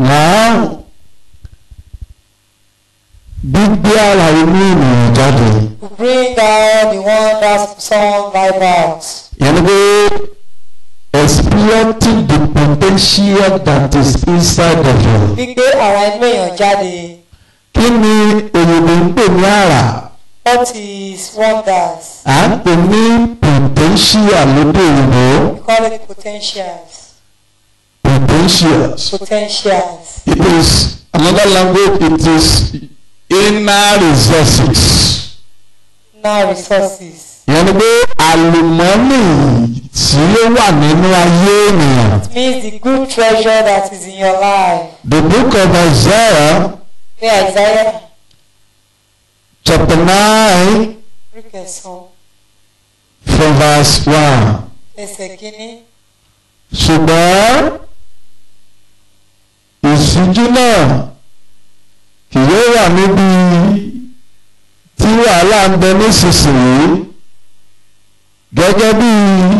Now, gbígbé ara inú ènìyàn jáde. To bring out the one that's someone life out. Yẹn ni pé exploiting the potential that is inside of you. Gbígbé ara inú èèyàn jáde. Kí ni òyìnbó ń pè ní àrà? What is wonders? À ń pè ní potential lóde òyìnbó. We call it potentials. Potentials. Potentials. It is another language. It is inner resources. Now resources. Ìyẹn ni pé àlùmọ́nì tí ó wà nínú ayé ènìyàn. It means the good treasure that is in your life. The book of Isaiah Where Isaiah chapter nine orí kẹsàn-án from verse one. ẹsẹ̀ kínní. Ṣùgbọ́n ìṣíjú náà kì yóò wà níbi tí wàhálà ń bẹ nísinsìnyí gẹ́gẹ́ bí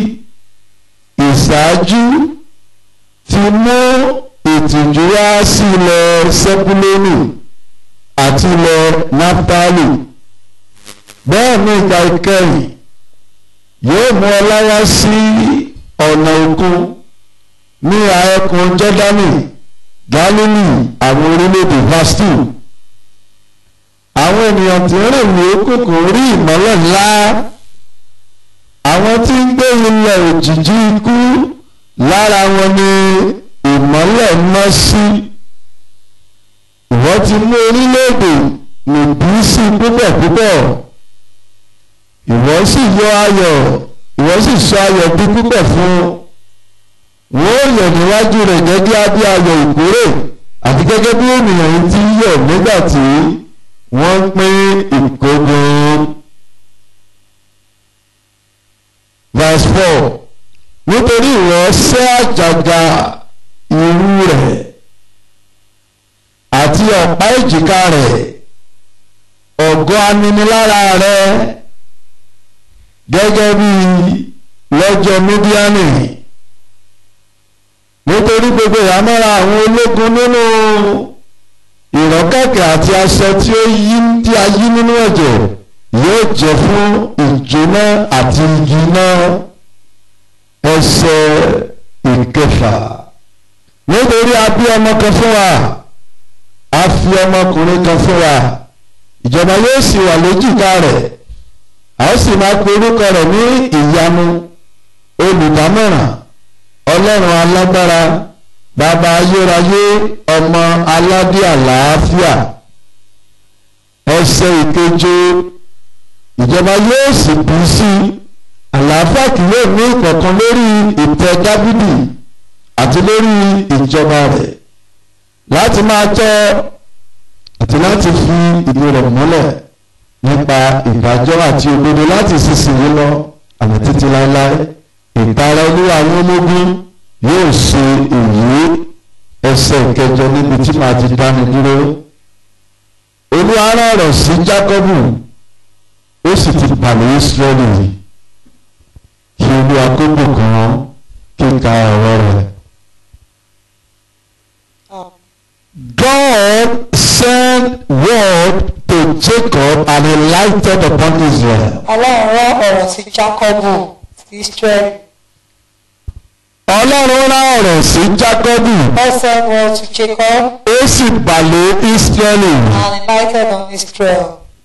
ìṣáájú ti mú ìtìjú wá sí ilẹ̀ sẹ́kúlónì àti ilẹ̀ nápítálì bẹ́ẹ̀ ni ìgbà ìkẹyìn yóò mú ọlá wá sí ọ̀nà òkun ní ẹkùn jọ́dánì gálílì àwọn orílẹ̀-èdè vastu àwọn ènìyàn tí ń rìn ní òkùnkùn rí ìmọ́lẹ̀ ńlá àwọn tí ń gbé ilẹ̀ òjìji ikú lára wọn ni ìmọ́lẹ̀ ná sí ìwọ́n ti mú orílẹ̀-èdè nìbí sí púpọ̀ púpọ̀ ìwọ sì yọ ayọ̀ ìwọ sì sọ ayọ̀ bí púpọ̀ fún wọn ó yọ̀ níwájú rẹ̀ gẹ́gẹ́ bí ayọ̀ ìkórè àti gẹ́gẹ́ bí ènìyàn yìí ti yọ̀ nígbà tí wọ́n ń pín ìkógun. verse four nítorí ìwọ ṣẹ́ àjàgà irú rẹ̀ àti ọ̀pá èjìká rẹ̀ ọ̀gọ́ aninilára rẹ̀ gẹ́gẹ́ bí lọ́jọ́ mídíánì nítorí gbogbo ìhámọ́ra àwọn ológun nínú ìrọ́kẹ̀kẹ̀ àti aṣọ tí ó yí tí a yí nínú ẹ̀jẹ̀ yóò jẹ́ fún ìjóná àti igi náà ẹsẹ̀ ìkẹfà nítorí a bí ọmọ kan fún wa a fi ọmọkùnrin kan fún wa ìjọba yóò sì wà lójúká rẹ̀ a ó sì máa pe orúkọ rẹ̀ ní ìyanu olùdámọ̀ràn ọlọ́run alágbára bàbá ayérayé ọmọ aládé àlàáfíà ẹsẹ̀ ìkeje ìjọba yóò sì bí sí àlàáfíà kì yóò ní ìkọ̀kan lórí ìtẹ́ dábìdì àti lórí ìjọba rẹ̀ láti máa tọ́ àti láti fi ìdí rẹ̀ múlẹ̀ nípa ìdájọ́ àti òdodo láti sísìnyí lọ àmì títí láéláé ìtara olúwa àwọn ológun yóò ṣe èyí ẹsẹ̀ ìkẹjọ níbi tí màá ti dáni dúró olúwa rán ọ̀rọ̀ sí jákọ́bù ó sì ti pàlẹ́ ìsírẹ́lì kí olúwa kó bùkún kíka ọ̀rọ̀ rẹ̀. Um, God sent word to Jacob and he lighted upon Israel. Ọlọ́run rán ọ̀rọ̀ sí Jákọ́bù sí Ísírẹ́lì. Ọlọ́run rán ọ̀rọ̀ sí Jákọ́bù God sent word to Jacob ó sì bàlẹ̀ Ísírẹ́lì. and enlightened on Israel.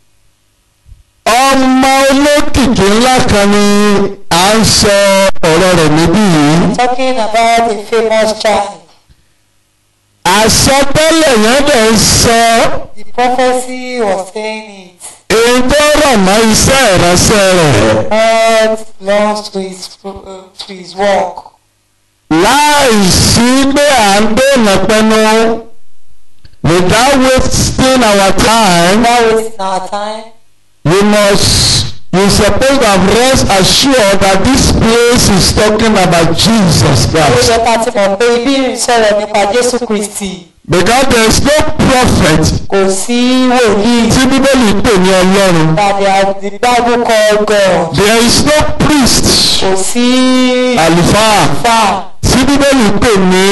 Ọmọ olókìkí ńlá kan ni à ń sọ ọ̀rọ̀ rẹ̀ níbí yìí. Talking about a famous child. Àsọtẹ́lẹ̀ yẹn dẹ̀ ń sọ The prophecy was saying it. èyí tó rọ̀ mọ́ iṣẹ́ ìránṣẹ́ rẹ̀. God belongs to his, uh, to his work. láì sí pé à ń dènà pẹnu without wasting our time Without wasting our time, we must you suppose to have rest assured that this place is talking about Jesus ó Christ yẹ ká ti mọ̀ pé ibi ń sọ̀rọ̀ nípa Jésù Kristì. because there is no prophet Kò sí wòlíì tí bíbélì pè ní ọlọ́run that they have the Bible called God. there is no priest Kò sí àlùfáà fà tí bíbélì pè ní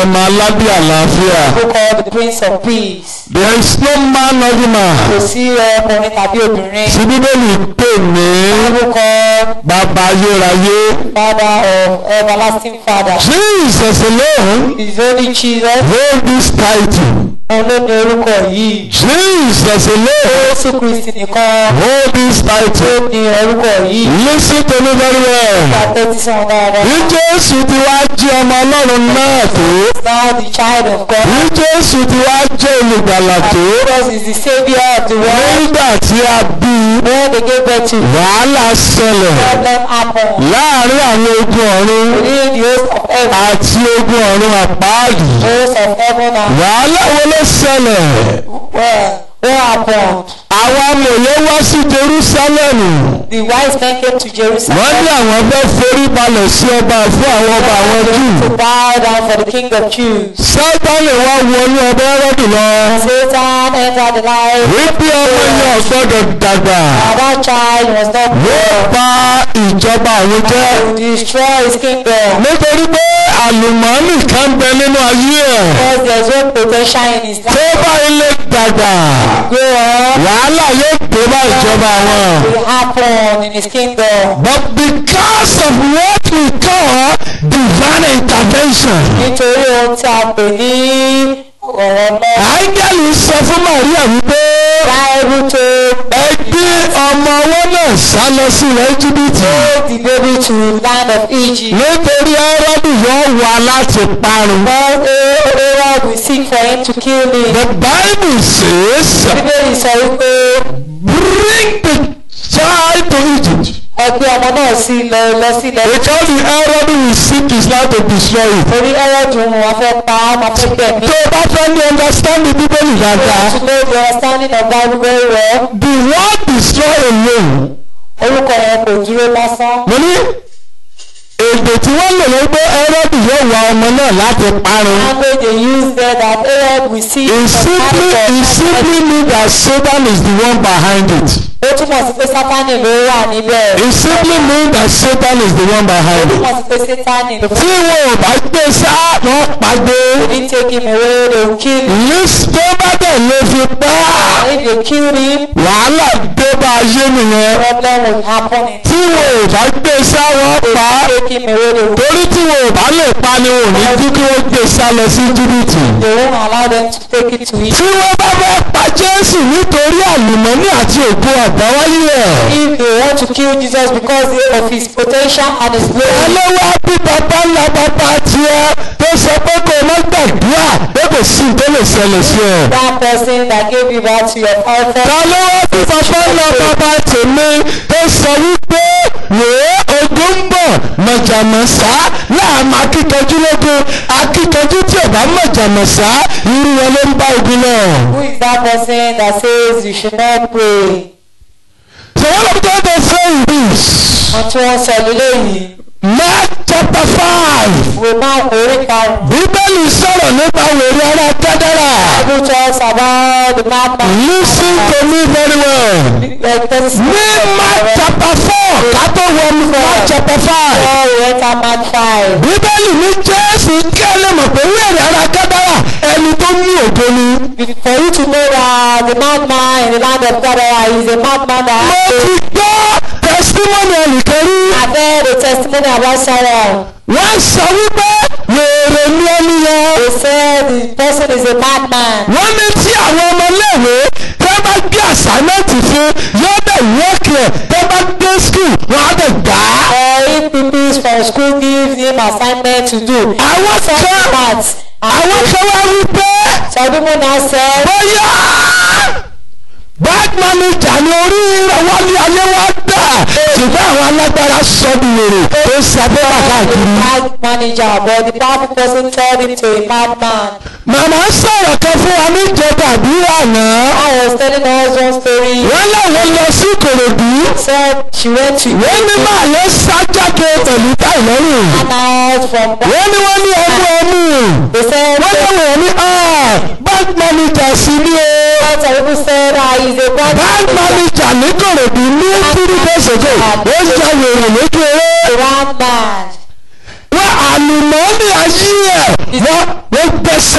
ọmọ aládé àlàáfíà. who called the Prince of Peace. there is no man or woman. Kò sí ọkùnrin tàbí obìnrin. tí bíbélì pè ní Bible called bàbá ayérayé. Father of Everlasting Father. Jesus alone His only Jesus. hold this title. Òun ló ní orúkọ yìí. Jesus alone Jésù Kristi nìkan hold this ló title. ní orúkọ yìí. listen to me very well. Ìgbà tó ti sàn dáadáa. bí Jésù ti wá jẹ́ ọmọ Ọlọ́run náà tó. Now the child of God. bí Jésù ti wá jẹ́ olùgbàlà tó. Jesus is the saviour of the world. nígbà tí a bí i, When they gave birth to him, wàhálà ṣẹlẹ̀ problem happened. láàrin àwọn ogun ọ̀run Within the host of heaven, àti ogun ọ̀run àpáàdì. host of heaven and wàhálà wo ló ṣẹlẹ̀? well, what happened? àwọn amòye wá sí Jerúsálẹ́mù. The wise men came to Jerusalem wọ́n ní àwọn fẹ́ forí balẹ̀ sí ọba fún àwọn ọba àwọn Júù. to bow down for the King of Jews. Sátánì wá wọnú ọba Hẹ́rọ́dù lọ. Satan entered the life. wípé ọmọ yẹn ò gbọ́dọ̀ dàgbà. And that child was not yóò born bà ìjọba àwọn jẹ́. to destroy his kingdom. nítorí pé àlùmọ́ọ́nì kan bẹ nínú ayé ẹ̀. Because there's no potential in his tó life. bá ilé dàgbà Grow up. wàhálà yóò dé bá ìjọba wọn. will happen in his kingdom. But because of what we call divine intervention. Nítorí ohun tí a pè ní ọ̀rọ̀ náà. áńgẹ́lì sọ fún Màríà wípé Bible told ẹbí ọmọ ọwọ́ náà sá lọ sí ilẹ̀ Íjíbítì. the baby to land of Egypt. nítorí Hẹ́rọ́dù yóò wá láti parun. But Aaron will seek for him to kill him. The Bible says Bíbélì sọ wípé bring the child to Egypt. ẹgbẹ́ ọmọ náà sí lọ lọ sí ilẹ̀ because the Hẹ́rọ́dù will seek his life to destroy it. torí Aaron wọn fẹ́ pa á máa fẹ́ gbẹ̀mí. tó o bá fẹ́ ní understand the Bíbélì dáadáa. To know the understanding of Bible very well. the word destroy alone. Orúkọ yẹn kò dúró lásán. mo ní èdè tí wọ́n lò ló gbé Hẹ́rọ́dù yóò wá ọmọ náà láti parun. Language they use there that Aaron will seek It for simply it simply means that Satan is the one behind it. Ó túmọ̀ sí pé Sátánì ló wà níbẹ̀. It simply means that Satan is the one Ó behind it. túmọ̀ sí pé Sátánì ló tí wọn ò bá gbé sá wọn pàdé If they take him away, they will kill him. ní tó bá dẹ̀ lè fi pa á, If they kill him, wàhálà dé bá ayé nìyẹn problem will happen. in- tí wọn ò bá gbé sá wọn pa á, Take him away, they will torí tí wọn ò bá lè pa ni wọn ò ní kí kí wọ́n gbé sá lọ sí jìbìtì. they won't allow them to take it to him. tí wọ́n bá fẹ́ pa Jésù nítorí àlùmọ́nì àti ògo àbáwáyé ẹ̀. If they want to kill Jesus because of his potential and his glory, ọlọ́wọ́ bí bàbá ńlá bàbá tiẹ̀ tó sọ pé kó o má gbàdúrà pé kò sí tó lè ṣẹlẹ̀ sí ẹ. that person that gave you back to your father, ta ló wá bí bàbá ńlá bàbá tèmi tó sọ wípé wèé ogun ń bọ̀ mọ̀jàmọ̀sá láàmú akíkanjú lógun akíkanjú tí ò bá mọ̀jàmọ̀sá irú wọn ló ń bá ogun náà. who is that person that says you should not pray? so one of them dey say this Wọ́n tí wọ́n sọ lélẹ́yìí, Mark chapter five wo máa kórè karùn-ún. bíbélì sọ̀rọ̀ nípa wèrè ara kádàrà. Bible talks about the madman. Listen to me very well. Like this. Ní Mark chapter four ká tó wọ Mark chapter five. Paul enter Mark five. Bíbélì ní Jésù kí ẹ lè mọ̀ pé wíwèrè ara kádàrà ẹni tó ní ògo ni. For you to know that the madman in the land of Gadara is a madman that Mo has ti gbọ́ testimony ẹnìkan rí. I've heard a testimony about someone. Wọ́n sọ wípé wèrè ní ẹni yẹn. They said the person is a madman. Wọ́n ní tí àwọn ọmọléèwé tẹ́ bá gbé àsámẹ́ǹtì fún yóò dẹ̀ wọ́ọ̀kì ẹ̀ tẹ́ bá dé skul wọ́n á dẹ̀ gbà á. Or if people from school give him assignment to do. Àwọn kan Maths. àwọn kan wá wípé. Some people now say bóyá bad manager ni orí ìrànwọ́ ní ayé wa dà ṣùgbọ́n àwọn alágbára sọ ní wèrè tó sábẹ́ wà káàkiri. bad manager but the powerful person turned him to a madman. màmá sọ̀rọ̀ kan fún wa níjọba àbí àná. I was telling us one story. wọ́n láwọn lọ sí Ìkòròdú. Said she went to wọ́n ní máa yẹ sájáde pẹ̀lú táìlọ́rùn. and out from that. wọ́n ní wọ́n ní ọmọ ọmú. They said wọ́n ní wọ́n ní bad manager sí ní o. lots of people said ah he is a bad bad manager ní Ìkòròdú ní three days ago. ó ń ja wèrè lójú eré. a bad man. wọ́n àlùmọ́ọ́nì ayé ẹ̀ wọ́n wọ́n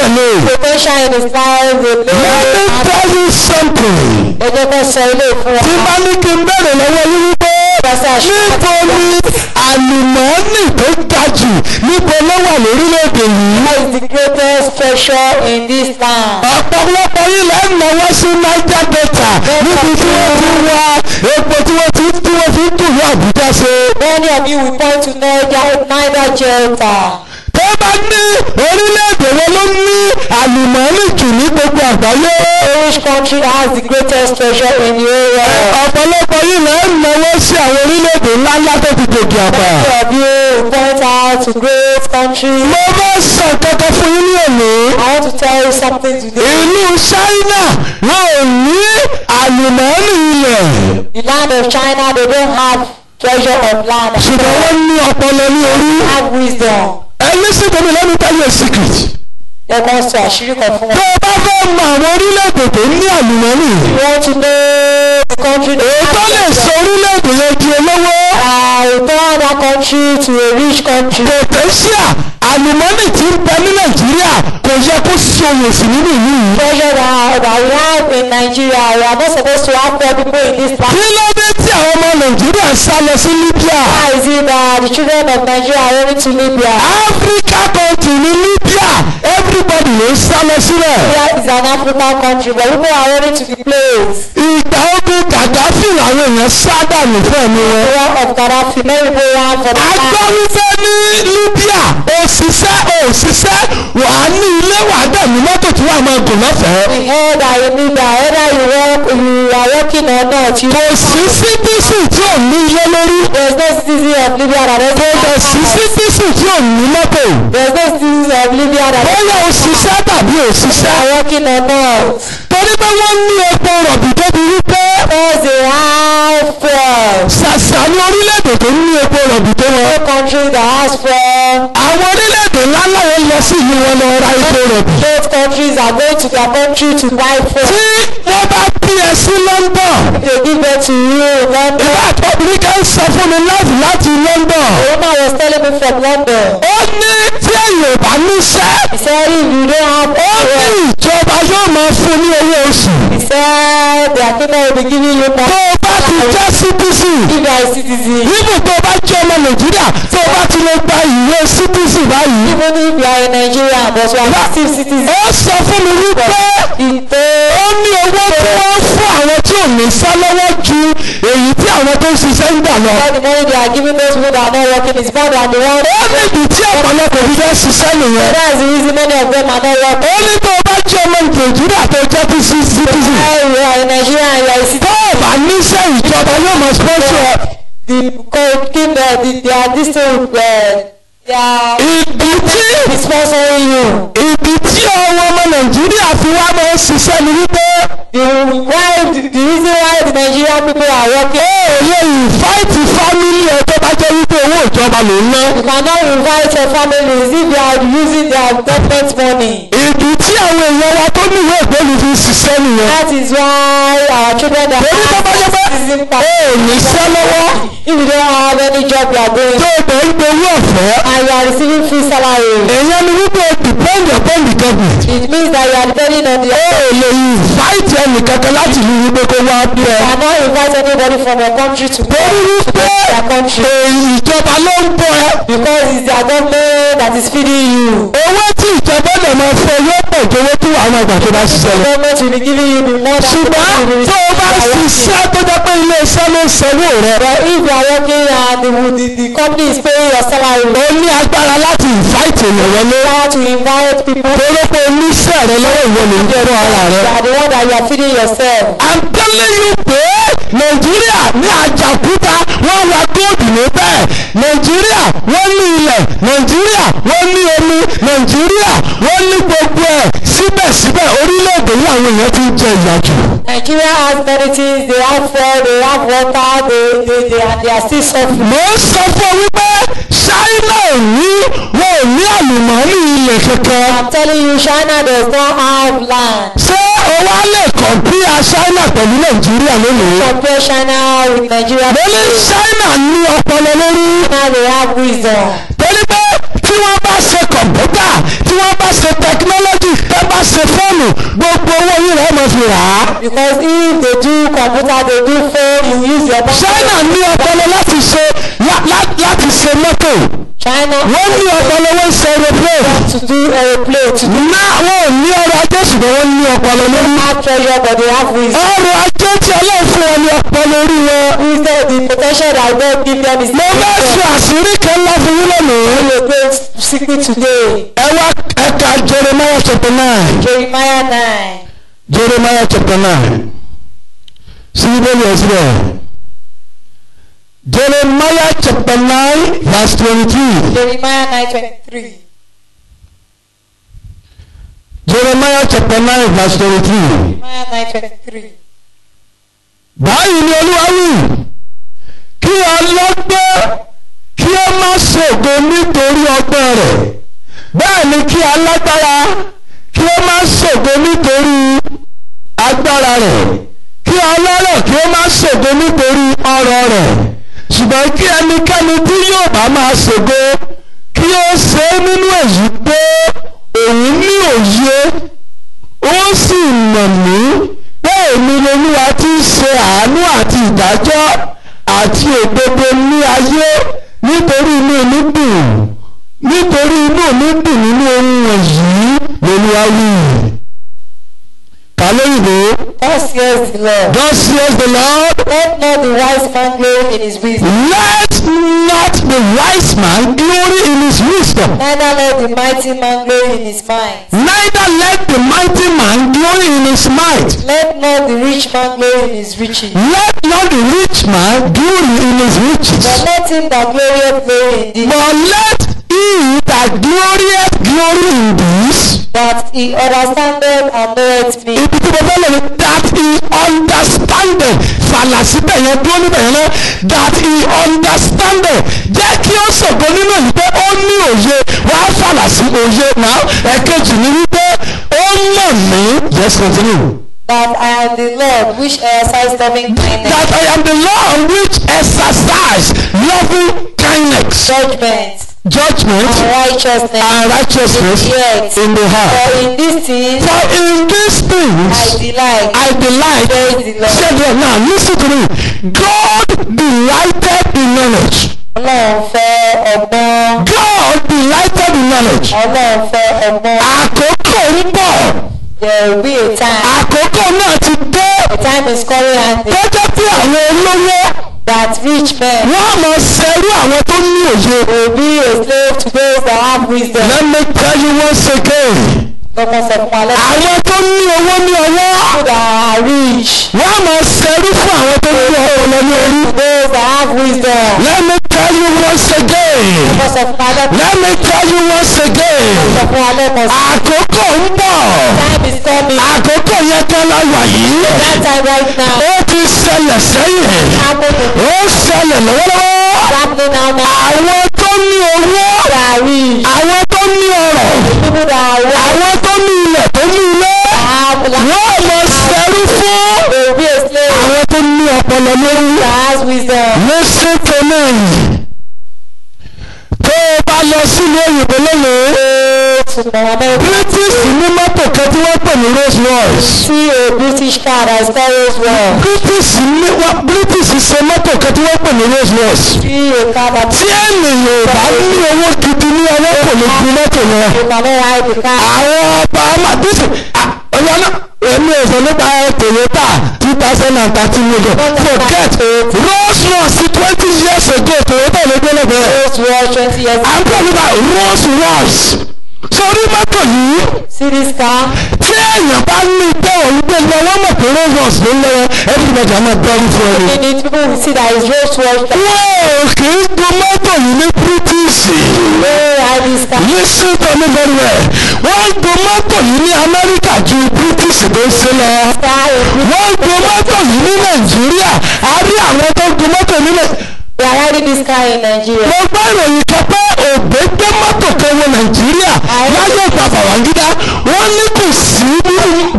tẹ̀lé. potential in his life dey let me play tell you something. ẹ jẹ́ kó sọ ilé fún tí wa bá ní kí n bẹ̀rẹ̀ lọ́wọ́ yín wípé pẹ̀sẹ̀ níbo ni àlùmọ́ọ́nì tó ga jù níbo ló wà lórílẹ̀‐èdè yìí. What is the greatest treasure in this land? ọ̀pọ̀lọpọ̀ yìí lẹ́ ń náwó sí niger delta níbi tí wọ́n ti ń wá epo tí wọ́n ti tí wọ́n fi ń dùn ní àbújá ṣe. Many of you will point to Niger, Niger Delta. tó bá ní orílẹ̀-èdè wo ló ní àlùmọ́ọ́nì jù ní gbogbo àgbáyé. Which country has the greatest treasure in the whole world? ọ̀pọ̀lọpọ̀ yìí lẹ́ ń náwó sí àwọn orílẹ̀-èdè ńláńlá tó ti gòkè àgbà. Many of you will point out to great countries. mo bá sọ kankan fún yín ní òní. I want to tell you something today. ìlú China wọn ò ní àlùmọ́ọ́nì ilẹ̀ The land of China, they don't have treasure of land. ṣùgbọ́n wọ́n ní ọpọlọ ní orí. They have wisdom. ẹ listen to me let me tell you a secret. They must to àṣírí kan fún tó wọn. o bá fẹ́ mọ àwọn orílẹ̀-èdè tó ní àlùmọ́ọ́nì You want to know the country that èyí tó lè has sọ orílẹ̀-èdè yẹn di olówó uh, return that country to a rich country. potential àlùmọ́ọ́nì tí ń bẹ ní Nàìjíríà kò yẹ kó sí oyè sí nínú ìlú yìí. treasure that, that we have in Nigeria. We are not supposed to have poor people in this land. kí ló dé tí àwọn ọmọ Nàìjíríà sá lọ sí Libya Why is it that the children of Nigeria are running to Libya? Africa country ní Libya everybody ló ń sá lọ sílẹ̀. Libya is an African country, but people are running to the place. ìgbà ogun Gaddafi làwọn èèyàn sá dànù fún ẹ̀mí wọn. Area of Gaddafi, many people ran for the a gbọ́ land. wípé ní Libya òṣìṣẹ́ òṣìṣẹ́ wà á ní ilé wà á dẹ̀ ní mọ́tò tí wàá máa gùn lọ́fẹ̀ẹ́. We heard that in Libya, whether you work, you are working or not, you kò sí sítísì tí ò ní ilé lórí. there's no citizen of Libya that kò dẹ̀ doesn't sí have sítísì tí ò ní mọ́tò. There's no citizen of Libya that bóyá òṣìṣẹ́ tàbí òṣìṣẹ́. are working or not. torí pé wọ́n ní epo rọ̀bì débi wípé Because they have fuel. ṣàṣà ní orílẹ̀-èdè tó ní epo rọ̀bì tó wọn. No country that has fuel. àwọn orílẹ̀-èdè ńláńlá yẹn lọ sí ìlú wọn lọ ra epo rọ̀bì. Both countries are going to their country to buy fuel. tí wọ́n bá bí ẹ sí London. They give it to you in London. ìwà àtọ́bìnrin kan sọ fún mi láti láti London. The woman was telling me from London. ó ní tí èyàn ò bá níṣẹ́. He said if you don't have ó ní fuel, ìjọba yóò máa fún ní owó oṣù. he said their kingdom will be giving you tó money. o bá ti jẹ́ citizen. If you are a citizen. níbo tó o bá jẹ́ ọmọ Nàìjíríà tó o bá ti lè gba ìwé citizen báyìí. Even if you are a Nigerian but you are still citizen. ó sọ fún mi wípé Ìtò ó ní owó tí wọ́n fún àwọn tí ò ní sá lọ́wọ́ ju èyí tí àwọn tó ń ṣiṣẹ́ ń gbà lọ. all the money they are giving those people that are not working is more than the one. ó níbi tí ọ̀pọ̀lọpọ̀ fi fẹ́ ṣiṣẹ́ nìyẹn. That's the reason many of them are not working. ó ní tó o bá jẹ́ ọmọ Nàìjíríà tó jẹ́ tí sí citizen. Why you are in Nigeria and you are a tó citizen. o bá níṣẹ́ ìjọba yóò máa sponsor ẹ. The co- king, uh, the, they are this thing, uh, they are ìdí tí be sponsoring you. ìdí tí àwọn ọmọ Nàìjíríà fi wá máa ń ṣiṣẹ́ ni wípé The why the, the reason why the Nigerian people are working. ó lè invite family ẹ tó bá jẹ́ wípé owó ìjọba ló ń ná. You cannot invite your families if they are using their government money. ìdí tí àwọn èèyàn wa tó ní ìwé ìgbélú fi ń ṣiṣẹ́ nìyẹn. That is why our children that torí tó bá jẹ́ pé have citizen ó pass. ní iṣẹ́ lọ́wọ́ If you don't have any job you are going tó o bẹ̀ ń gbowó ọ̀fẹ́. and you are receiving free salary. èèyàn ni wípé o depend upon the government. It means that you are depending on the ó lè invite ẹnìkankan láti lu wípé kó wá bí ẹ. You cannot invite anybody from your country to go torí wípé their country ìjọba ló ń bọ̀ ẹ́. because it's their government that is feeding you. owó tí ìjọba lè máa fẹ́ yóò pọ̀ ju owó tí àwọn àgbà tó bá ṣiṣẹ́ lọ. government will be giving you the more than the ṣùgbọ́n money you tó o bá receive. ṣiṣẹ́ tó jẹ́ pé ilé iṣẹ́ ló ń sanwó rẹ̀. But if you are working and the, the, the company is paying your salary, o ní agbára láti invite èèyàn wọlé. you have to invite people. torí pé oníṣẹ́ rẹ lọ́wọ́ ìwọ ló ń jẹ́ fún ara You rẹ. are the one that you are feeding yourself. I'm telling you pé nàìjíríà ní àjàkúta wọ́n wá góòdù níbẹ̀ nàìjíríà wọ́n ní ilẹ̀ nàìjíríà wọ́n ní omi nàìjíríà wọ́n ní gbogbo ẹ̀ síbẹ̀síbẹ̀ orílẹ̀-èdè yìí àwọn èèyàn ti ń jẹ ìyà jù. Nigeria has many things. They have food, they have water, they, they, they, and they are still suffering. mo ń sọ fún ọ wípé ṣáínà ò ní wọn ò ní àlùmọ́ọ́nì ilẹ̀ kankan. I'm telling you, China does not have land. ṣé o wá lè kọ̀m̀pìà ṣáínà pẹ̀lú nàìjíríà lónìí? Compare China with Nigeria. mo ní ṣáínà ní ọpọlọ lórí. China they have wisdom. torí pé tí wọ́n bá ṣe kọ̀m̀pútà tí wọ́n bá ṣe tẹkinọ́lọ́jì yín rẹ̀ máa fi rà á. Because if they do computer, they do phone, you use your bank. China ní ọpọlọ láti ṣe lá- lá- láti ṣe mọ́tò China wọ́n ní ọpọlọ wọ́n ṣe aeroplane to do aeroplane, to do náà wọn ò ní ọrọ̀ ajé ṣùgbọ́n wọ́n ní ọpọlọ lórí. have treasure, but they have wisdom. ọrọ̀ ajé tí ọlọ́run fún wọn ní ọpọlọ orí wọn. Wisdom, the potential that God give them is mo fẹ́ sọ àṣírí kan ńlá fún yín lónìí. a great secret today. ẹ wá ẹ̀ka Jeremiah chapter nine. Jeremiah 9. Jeremiah chapter nine. Sí Bíbélì ẹ̀ síbẹ̀. Jeremiah chapter nine verse twenty-three. Jeremiah 9 23. Jeremiah chapter nine verse twenty-three. Jeremiah 9 23. Báyìí ni Olúwa wí. Kí ọlọ́gbọ́n kí ó má ṣògo nítorí ọgbọ́n rẹ̀. Bẹ́ẹ̀ ni kí alágbára kí ó má ṣògo nítorí agbára rẹ̀. Kí ọlọ́rọ̀ kí ó má ṣògo nítorí ọrọ̀ rẹ̀. Ṣùgbọ́n kí ẹnikẹ́ni tí yóò bá máa ṣògo kí ó ṣe é nínú èyí pé òun ní òye ó sì mọ̀ mí pé èmi lolúwa tí ń ṣe àánú àti ìdájọ́ àti òdodo ní ayé nítorí inú mi dùn nítorí inú mi dùn nínú ohun wọ̀nyí lolúwa wí. kàlóyìnbó Thus says the Lord. thus says the Lord Let not the wise man glory in his wisdom, let not the wise man glory in his wisdom neither let the mighty man glory in his mind. neither let the mighty man glory in his might. Let not the rich man glory in his riches, Let not the rich man glory in his riches, but let him that glorieth glory in thee, but let he that glorieth glory in this. that he understandeth and knoweth me. Ibi tí mo fẹ́ lò ní that he understandeth fàlàsí bẹ̀yẹn dúró níbẹ̀ yẹn náà that he understandeth jẹ́ kí ó ṣògo nínú èyí pé ó ní òye wà á fàlàsí òye náà ẹ̀kejì ni wípé ó mọ̀ mí. Yes, continue. That I am the Lord which exercise loving kindness, That I am the Lord which exercise loving kindness, judgment, judgment, and righteousness and righteousness Yes. in the heart. For in these things For in these I things delight. I delight. Praise the Lord. Say there now, listen to me. God delighted in knowledge. Ọlọ́run fẹ́ ọgbọ́n. God delighted in knowledge. Ọlọ́run fẹ́ ọgbọ́n. Àkókò ń bọ̀. There will be a time. Àkókò náà ti dé. A time is coming and Tó jẹ́ pé àwọn olówó that rich men wọ́n á máa ṣerú àwọn tó ní òye. will be a slave to those that have wisdom. Let me tell you once again. Lọ́kàn sọ fún alẹ́ Àwọn tó ní owó ní ọwọ́. people that are rich. Wọ́n á máa ṣerú fún àwọn tó ní ọpọlọ ní orí. Those that have wisdom. Let me tell you once again. Lọ́kàn sọ fún alẹ́ Let me tell you once again. sọ fún alẹ́ kan sí. Àkókò ń bọ̀. Time is coming. Àkókò yẹn kan la wà yìí. That time right now. Ó ti ṣẹlẹ̀ sẹ́yìn. Happening. Ó ṣẹlẹ̀ lọ́wọ́lọ́wọ́. Happening now now. Àwọn tó ní owó. That are rich. Àwọn tó ní ọrọ̀. People that are rich. Àwọn tó ní ilẹ̀ tó ní ilé. Have Wọ́n mọ ṣẹ́rú fún. They will be a slave Àwọn tó ní ọpọlọ lórí. that has wisdom. Listen to me. Tó o bá lọ sílùú òyìnbó lónìí. Ṣùgbọ́n America British ní mọ́tò kan tí wọ́n pè ní Rolls Royce. see a British car that is called well. British ní wá British ṣe mọ́tò kan tí wọ́n pè ní Rolls Royce. See a car that Tí ènìyàn ò bá ní owó gidi ní ọwọ́ kò lè gun mọ́tò yẹn. you cannot ride the car. Àwọn ọba ọmọ dísì ọ̀yọ́ náà èmi ò sọ nípa Toyota two thousand and thirteen million forget Rolls Royce twenty years ago Toyota ló gbé lẹ́gbẹ̀ẹ́. Those who are twenty years À ń pè nípa Rolls Royce. Sórí mọ́tò yìí see this car. tí èèyàn bá ní pé òun gbé lọ wọ́n mọ̀ pé Rolls Royce ló ń lọ́wọ́ everybody á máa bẹ́rù fún ẹni. In it people will see that it's Rolls Royce. wọ́n ò kì í gun mọ́tò yìí ní British. They ride this car. listen to me very well. wọ́n gun mọ́tò yìí ní Amẹ́ríkà ju British tó ń ṣe lọ. Car is wọ́n gun mọ́tò yìí ní Nàìjíríà a rí àwọn tó gun mọ́tò nílẹ̀. They are riding this car in Nigeria. mo gbọ́ ìròyìn kan pé òbí gbé mọ́tò kan wọ Nàìjíríà láyé ìgbà Babangida wọ́n ní kò sí nínú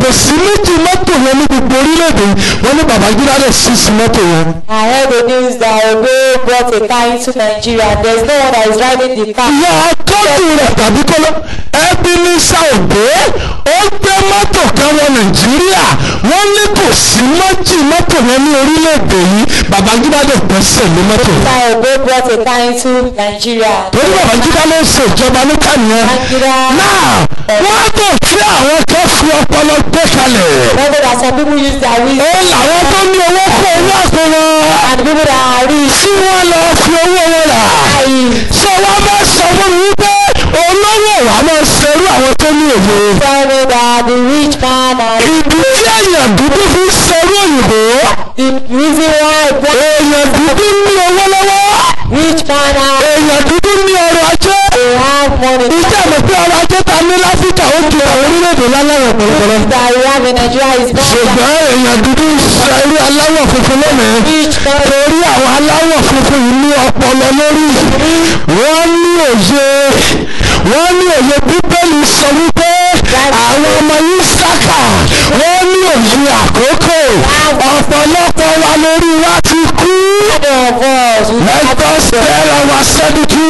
kò sí méjì mọ́tò yẹn ní gbogbo orílẹ̀-èdè yìí wọ́n ní Babangida dẹ̀ sí sí mọ́tò yẹn. I heard the news that Ogo brought a car into Nigeria. There's no one that is driving the car. ìyá akọ́tù rẹ̀ tàbí kọ́lọ́ ẹbí ní sàòdé ó gbé mọ́tò kan wọ nàìjíríà wọ́n ní kò sí méjì mọ́tò yẹn ní orílẹ̀-èdè yìí Babangida dẹ̀ gbẹ́sẹ̀ lé mọ́tò yẹn. That Ogo brought a car into Nigeria. torí Babangida ló ń ṣe ìjọba ní kànìyàn. Babangida. náà wọ́n á tó fi àwọn kan fi ọpọlọ gbé kalẹ̀. Remember that some people use their ó wisdom làwọn tó ní owó kó owó àpò wọn. and people that are rich. tí wọ́n lọ fi owó wọn rà. ṣé wọ́n bá sọ fún mi wípé olówó wa máa ṣerú àwọn tó ní òye. Tell me that the rich man and ìdí tí èèyàn dúdú fi ń ṣerú òyìnbó. the reason why black èèyàn dúdú ní owó lọ́wọ́. rich man and èèyàn dúdú ní ọrọ̀ ajé. they have money. ìjà mọ̀ pé ọrọ̀ ajé ta ní láfíríkà ó ju àwọn orílẹ̀-èdè láláwọ̀ pẹ̀lẹ́pẹ̀lẹ́. that we have in Nigeria is not ṣùgbọ́n èèyàn dúdú ń ṣerú aláwọ̀ funfun lónìí. rich man. torí àwọn aláwọ̀ funfun yìí ní ọpọlọ lórí wọ́n ní òye wọ́n ní òye bíbélì sọ wípé àwọn ọmọ yìí sákà wọ́n ní òye àkókò ọ̀pọ̀lọpọ̀ wa lórí wa ti kú of us we have let us tell our sẹ́dútù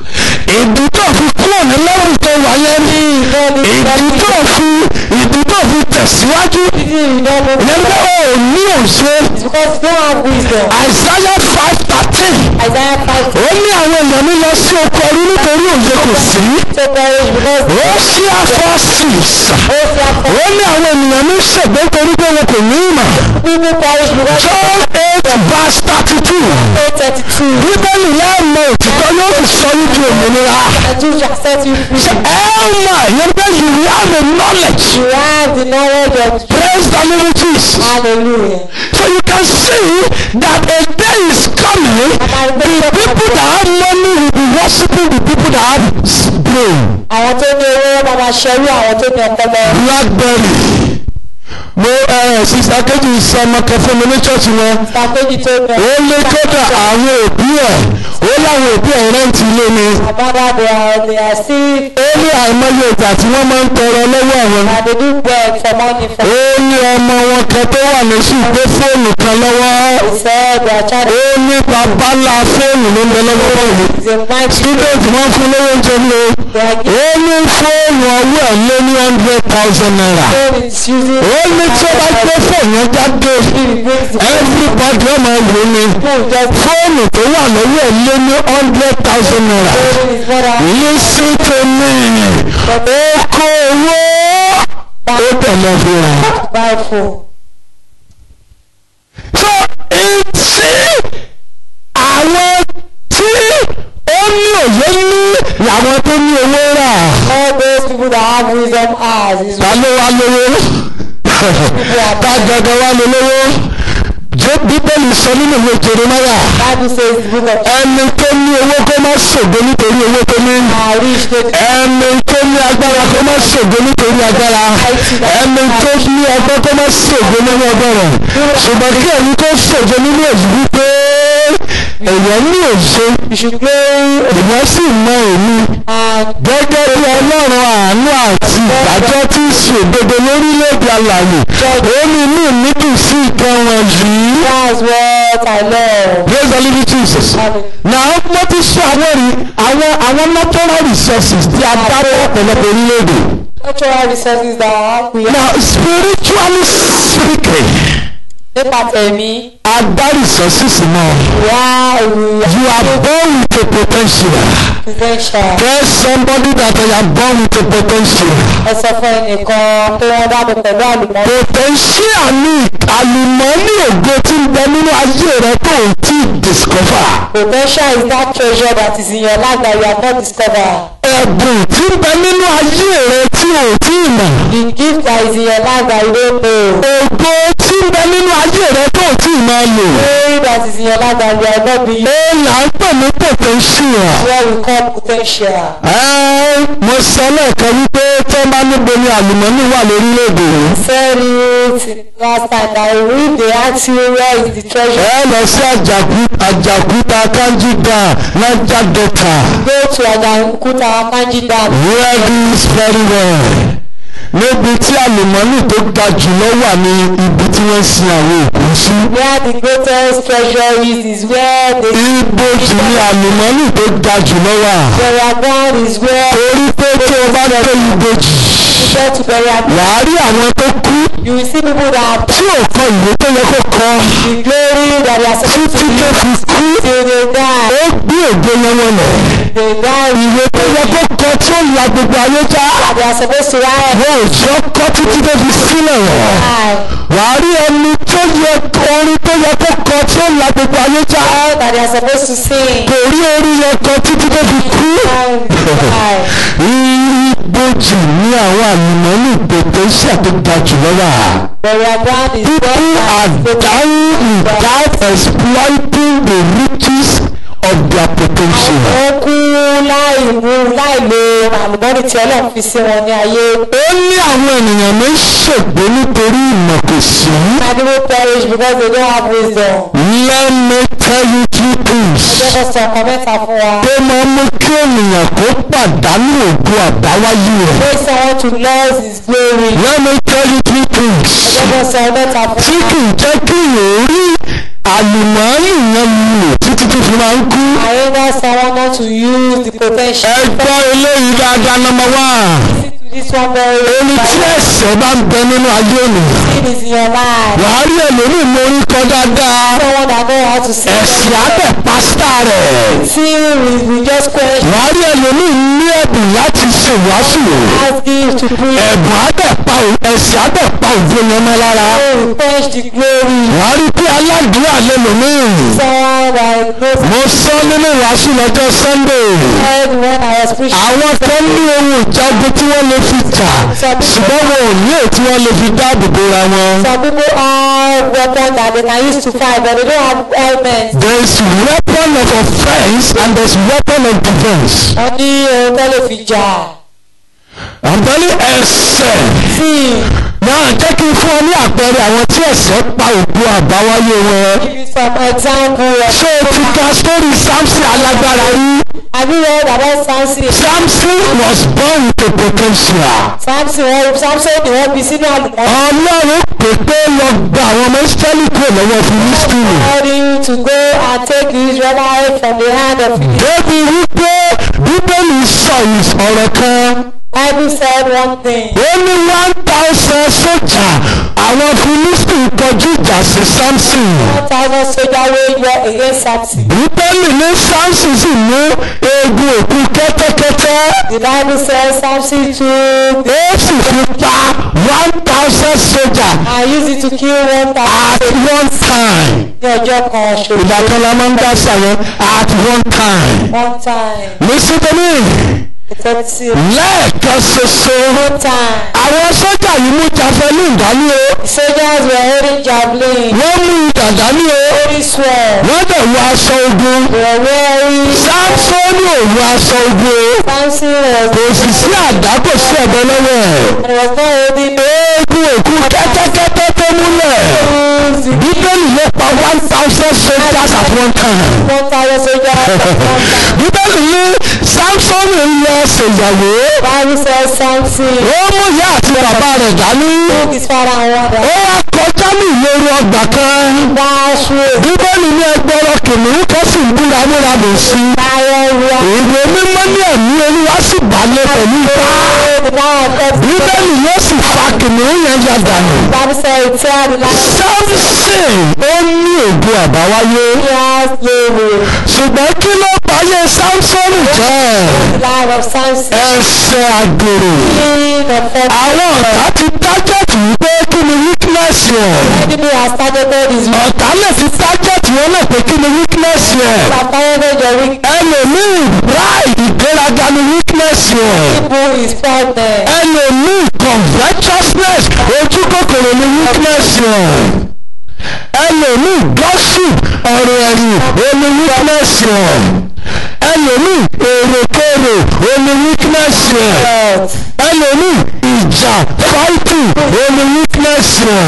ìdí tó fi kúrò ní lẹ́rù tó wáyé ní ìdí tó fi ìdí tó fi tẹ̀síwájú you don't know ìyẹn pé ó ní òye it's because you don't have wisdom. Isaiah five thirteen Isaiah five ó ní àwọn èèyàn mi lọ sí oko ẹrú nítorí òye kò sí to perish because ó ṣí afọ sísà ó fi afọ ó ní àwọn ènìyàn mi ṣègbè nítorí pé wọn kò ní ìmọ̀ people perish because John eight verse thirty two eight thirty two bíbélì lẹ́ẹ̀mọ òtítọ́ yóò fi sọ yín di òmìnira and you shall set you free. ẹ̀ẹ́mà yẹn pé you have a knowledge You have the knowledge of praise the living Jesus hallelujah. so you can see that a day is coming the people that have money will be worshiping the people that have brain. Àwọn tó ní owó máa ma ṣẹ́rú àwọn tó ní ọpọlọ. blackberry mo ẹ sista kejì sọ ọmọ kan fún mi ní church wọn Ìsàkéjì tó ní ó lé kódà àwọn òbí ẹ ó láwọn òbí ẹ rẹ́ǹtì ilé ni Àbádá they are they are still ó ní àìmọye ìgbà tí wọ́n máa ń tọrọ lọ́wọ́ àwọn na they do beg for money for ó ní ọmọ wọn kan tó wà lóṣù gbé fóònù kan lọ́wọ́ they say their child ó ní bàbá ńlá fóònù ló ń bẹ lọ́wọ́ báyìí is a mighty student wọn fún lówó oúnjẹ ní o they are ó ní fóònù ọwọ́ ẹ̀ lé ní hundred thousand naira giving is using ó ní tí ó bá gbé fóònù yẹn jáde he brings the everybody ọmọ ìwé ni people just fóònù tó wà lọ́wọ́ ẹ̀ lé ní hundred thousand naira giving his brother listen to me ó kó owó ó tẹ̀lé fi rà. buy phone. so etí àwọn tí ó ní òye ní làwọn tó ní owó rà All those people that have wisdom has is ta ló wá lówó ta gẹ́gẹ́ wá lé lówó jẹ́ bíbélì sọ nínú ìwé jeremaya Bible says the book of ẹni tó ní owó kó má ṣògo nítorí owó tó ní are rich they ẹni tó ní agbára kó má ṣògo nítorí agbára ẹni tó ní ọgbọ́n kó má ṣògo nínú ọgbọ́n rẹ̀ ṣùgbọ́n kí ẹni tó ṣògo nínú èyí wípé èèyàn ní òṣè èèyàn sì mọ èmi and gẹ́gẹ́ bí ọlọ́run àánú àti ìdájọ́ tí í ṣe òdodo lórílẹ̀‐èdè alàyè ó ní inú mi dùn sí ìkan wọn yìí. that's what I love. praise the living Jesus. now mo ti sọ àwọn rí àwọn àwọn natural resources tí a bá rẹ ọ̀pọ̀lọpọ̀ orílẹ̀-èdè. Natural resources that we have now spiritually speaking nípa tẹ̀mí a dá resources náà. wá ìròyìn you are born with a potential. potential. tell somebody that I am born with a potential. ẹ sọ fún ẹnìkan pé wọ́n dábò pẹ̀lú àlùmọ́. potential ní àlùmọ́ọ́nì ògo tí ń bẹ nínú ayé rẹ tó ò tí ì discover. potential is that treasure that is in your life that you have not discovered. ẹ̀bùn tí ń bẹ nínú ayé rẹ tí ò tí ì mọ̀. the gift that is in your life that you don't know. ògo tí ń bẹ nínú ayé rẹ tó ò tí ì máa lò. glory that is in your life that you have not been ó là ń pè ní potential. what we call potential. ẹ mo sọ lẹ́ẹ̀kan wípé tó bá níbo ni àlùmọ́ọ́nì wà lórílẹ̀‐èdè yìí. said it last time that if they ask you where is the treasure ẹ lọ sí àjàkú- àjàkúta kanji dam naija delta go to Ajaokuta Kanji Dam hear this very well níbi tí àlùmọ́nì tó ga jùlọ wà ní ibi tí wọ́n sin àwọn òkú sí. Where the greatest treasure is, is where the ibojì ni àlùmọ́nì tó ga jùlọ wà. burial ground is where torí pé tí o bá dé ibojì you get to burial ground. wàá rí àwọn tó kú You will see people that have tí ò kọ ìwé tó yẹ kó kọ the glory that they are supposed to títí tó be fi kú till they die. ó gbé ògo yẹn wọlẹ̀. They die ìwé tó yẹ kó kọ tí ó la gbogbo ayé já that they are supposed to write. wọn ò jọ kọ títí tó fi sílẹ̀ wọ̀. Die. wàá rí ẹni tó yẹ orin tó yẹ kó kọ tí ó la gbogbo ayé já All that they are supposed to sing. kò rí orin yẹn kọ títí tó fi kú. Die. ibojì ní àwọn àlùmọ́nì pòtẹ́ṣà tó ga jùlọ wà. Burial ground is people are where dying without exploiting the riches of their potential. wọ́n kú láì mú láì lo àlùmọ́nì tí ọlọ́run fi sí wọn ní ayé. ó ní àwọn ènìyàn ní ṣègbè nítorí ìmọ̀ kò sí. Some people perish because they don't have wisdom. let me tell you two things. Ọjọ́ kan sọ ọkàn mẹ́ta fún wa. tó máa mú kí ènìyàn kó pàdánù ògo àbáwáyé rẹ̀. Pray someone to lose his glory. let me tell you two things. Ọjọ́ kan sọ mẹ́ta tí fún wa. kì í jẹ́ kí èèyàn rí àlùmọ́ọ́nì yẹn lò títí tó fi máa ń kú. I ever someone not to use the potential. ẹ gbọ́ eléyìí dáadáa nọmba wá. Listen to this one very ẹni tí well. ẹ̀ṣẹ̀ bá ń bẹ nínú ayé ènìyàn. Sin is in your life. wàá rí ẹlòmíì mú orí kọ dáadáa. Someone that know how to sing. ẹ̀sìn abẹ pásítà rẹ̀. Sin we we just question. wàá rí ẹlòmíì ní ẹ̀bùn láti ṣèwásù. Ask him to preach. ẹ̀bùn abẹ pa ẹ̀sìn abẹ pa òjò yẹn mọ́ lára. Oh, quench the glory. wàá rí pé aládùúrà lẹ́lòmíì. Someone that knows mo sọ nínú ìwàásù lọ́jọ́ sunday. heard when I was preaching. àwọn kan ní ohun ìjagun tí wọ́n lè fi jà ṣùgbọ́n wọn ò ní èyí tí wọ́n lè fi dáàbò bora wọn. Some people have weapons that they can use to fight, but they don't have helmets. there is weapon of offence and there is weapon of defence. Wọ́n ní ohun tó lè fi jà. àbẹ̀lẹ̀ ẹ̀sẹ̀ Sin. náà jẹ́ kí n fún ọ ní àpẹẹrẹ àwọn tí ẹ̀sẹ̀ pa òkú àbáwáyé wọn. Give you some example of. ṣé o ti ka sórí samson alágbára rí? Have you read about Samson? samson was born with a potential. Samson wọ́n Samson ni wọ́n bí sínú àlùmọ́. ọlọ́run pè pé lọ gba àwọn ọmọ israẹli kúrò lọ́wọ́ filistini. Called him to go and take the Israelites from the hand of the débi wípé bíbélì sọ ọ̀rọ̀ kan. Bible said one thing. ó ní one thousand sójà àwọn filistini kọjú ìjà sí samson. One thousand soldier wey war against Samson. bíbélì ní samson sì mú eegun òkú kẹ́tẹ́kẹ́tẹ́. The Bible says Samson took ó sì fi pa one thousand sójà and used it to kill one at thousand one time. ní ọjọ́ kan ṣoṣo. ìgbà kan la máa ń dá sàyẹn at one time. One time. listen to me Effective. lẹ́ẹ̀kan ṣoṣo. One time. àwọn sójà yìí mú javelin dání o. The soldiers were holding javelin. wọ́n mú idà dání o. Holding sword. wọ́n dẹ̀ wọ aṣọ ogun. They were wearing. sáńsónì ò wọ aṣọ ogun o. Samson was. kò sì sí àdá kò sí ẹ̀bọ lọ́wọ́ ẹ̀. And he was not holding. eégún òkú kẹ́tẹ́kẹ́tẹ́ tó múlẹ̀. the bíbélì ló pa one thousand soldiers at one time. One thousand soldiers at one time. bíbélì ní sáńsónì ń lọ ṣèyàwó. Bible says Samson ó mú ìyá àti bàbá rẹ̀ dání. took his father and mother. ó wá kọjá ní ìléru ọgbà kan. Dash with bíbélì ní ẹgbẹ́rọ kìnìún kan sì ń búra múra bò sí. lion roar. ìwé mímọ́ ní ẹ̀mí olúwa sì balẹ̀ pẹ̀lú ipá. The lion kept bíbélì yóò sì fa kìnìún yẹn ya dànù. Bible says he tear the lion. samson ó ní ògo àbáwáyé. He has glory. ṣùgbọ́n kí ló báyé samson jẹ́? The lion of Samson. ẹsẹ̀ àgbèrè. King of heaven. àwọn ọ̀tá ti tájẹ̀tì wípé kí ni weakness yẹn. Enemy has targeted his weak. ọ̀tá lè fi tájẹ̀tì wọn náà pé kí ni weakness yẹn. Has targeted your weak. ẹlòmíì pride ìgbéraga ni weakness yẹn. People is pregnant. ẹlòmíì covetousness ojú kòkòrò ni weakness yẹn. ẹlòmíì gossip ọ̀rọ̀ ẹ̀yìn oní weakness yẹn. ẹlòmíì èrèkèrè oní weakness yẹn. Health. ẹlòmíì ìjà fighting oní weakness yẹn.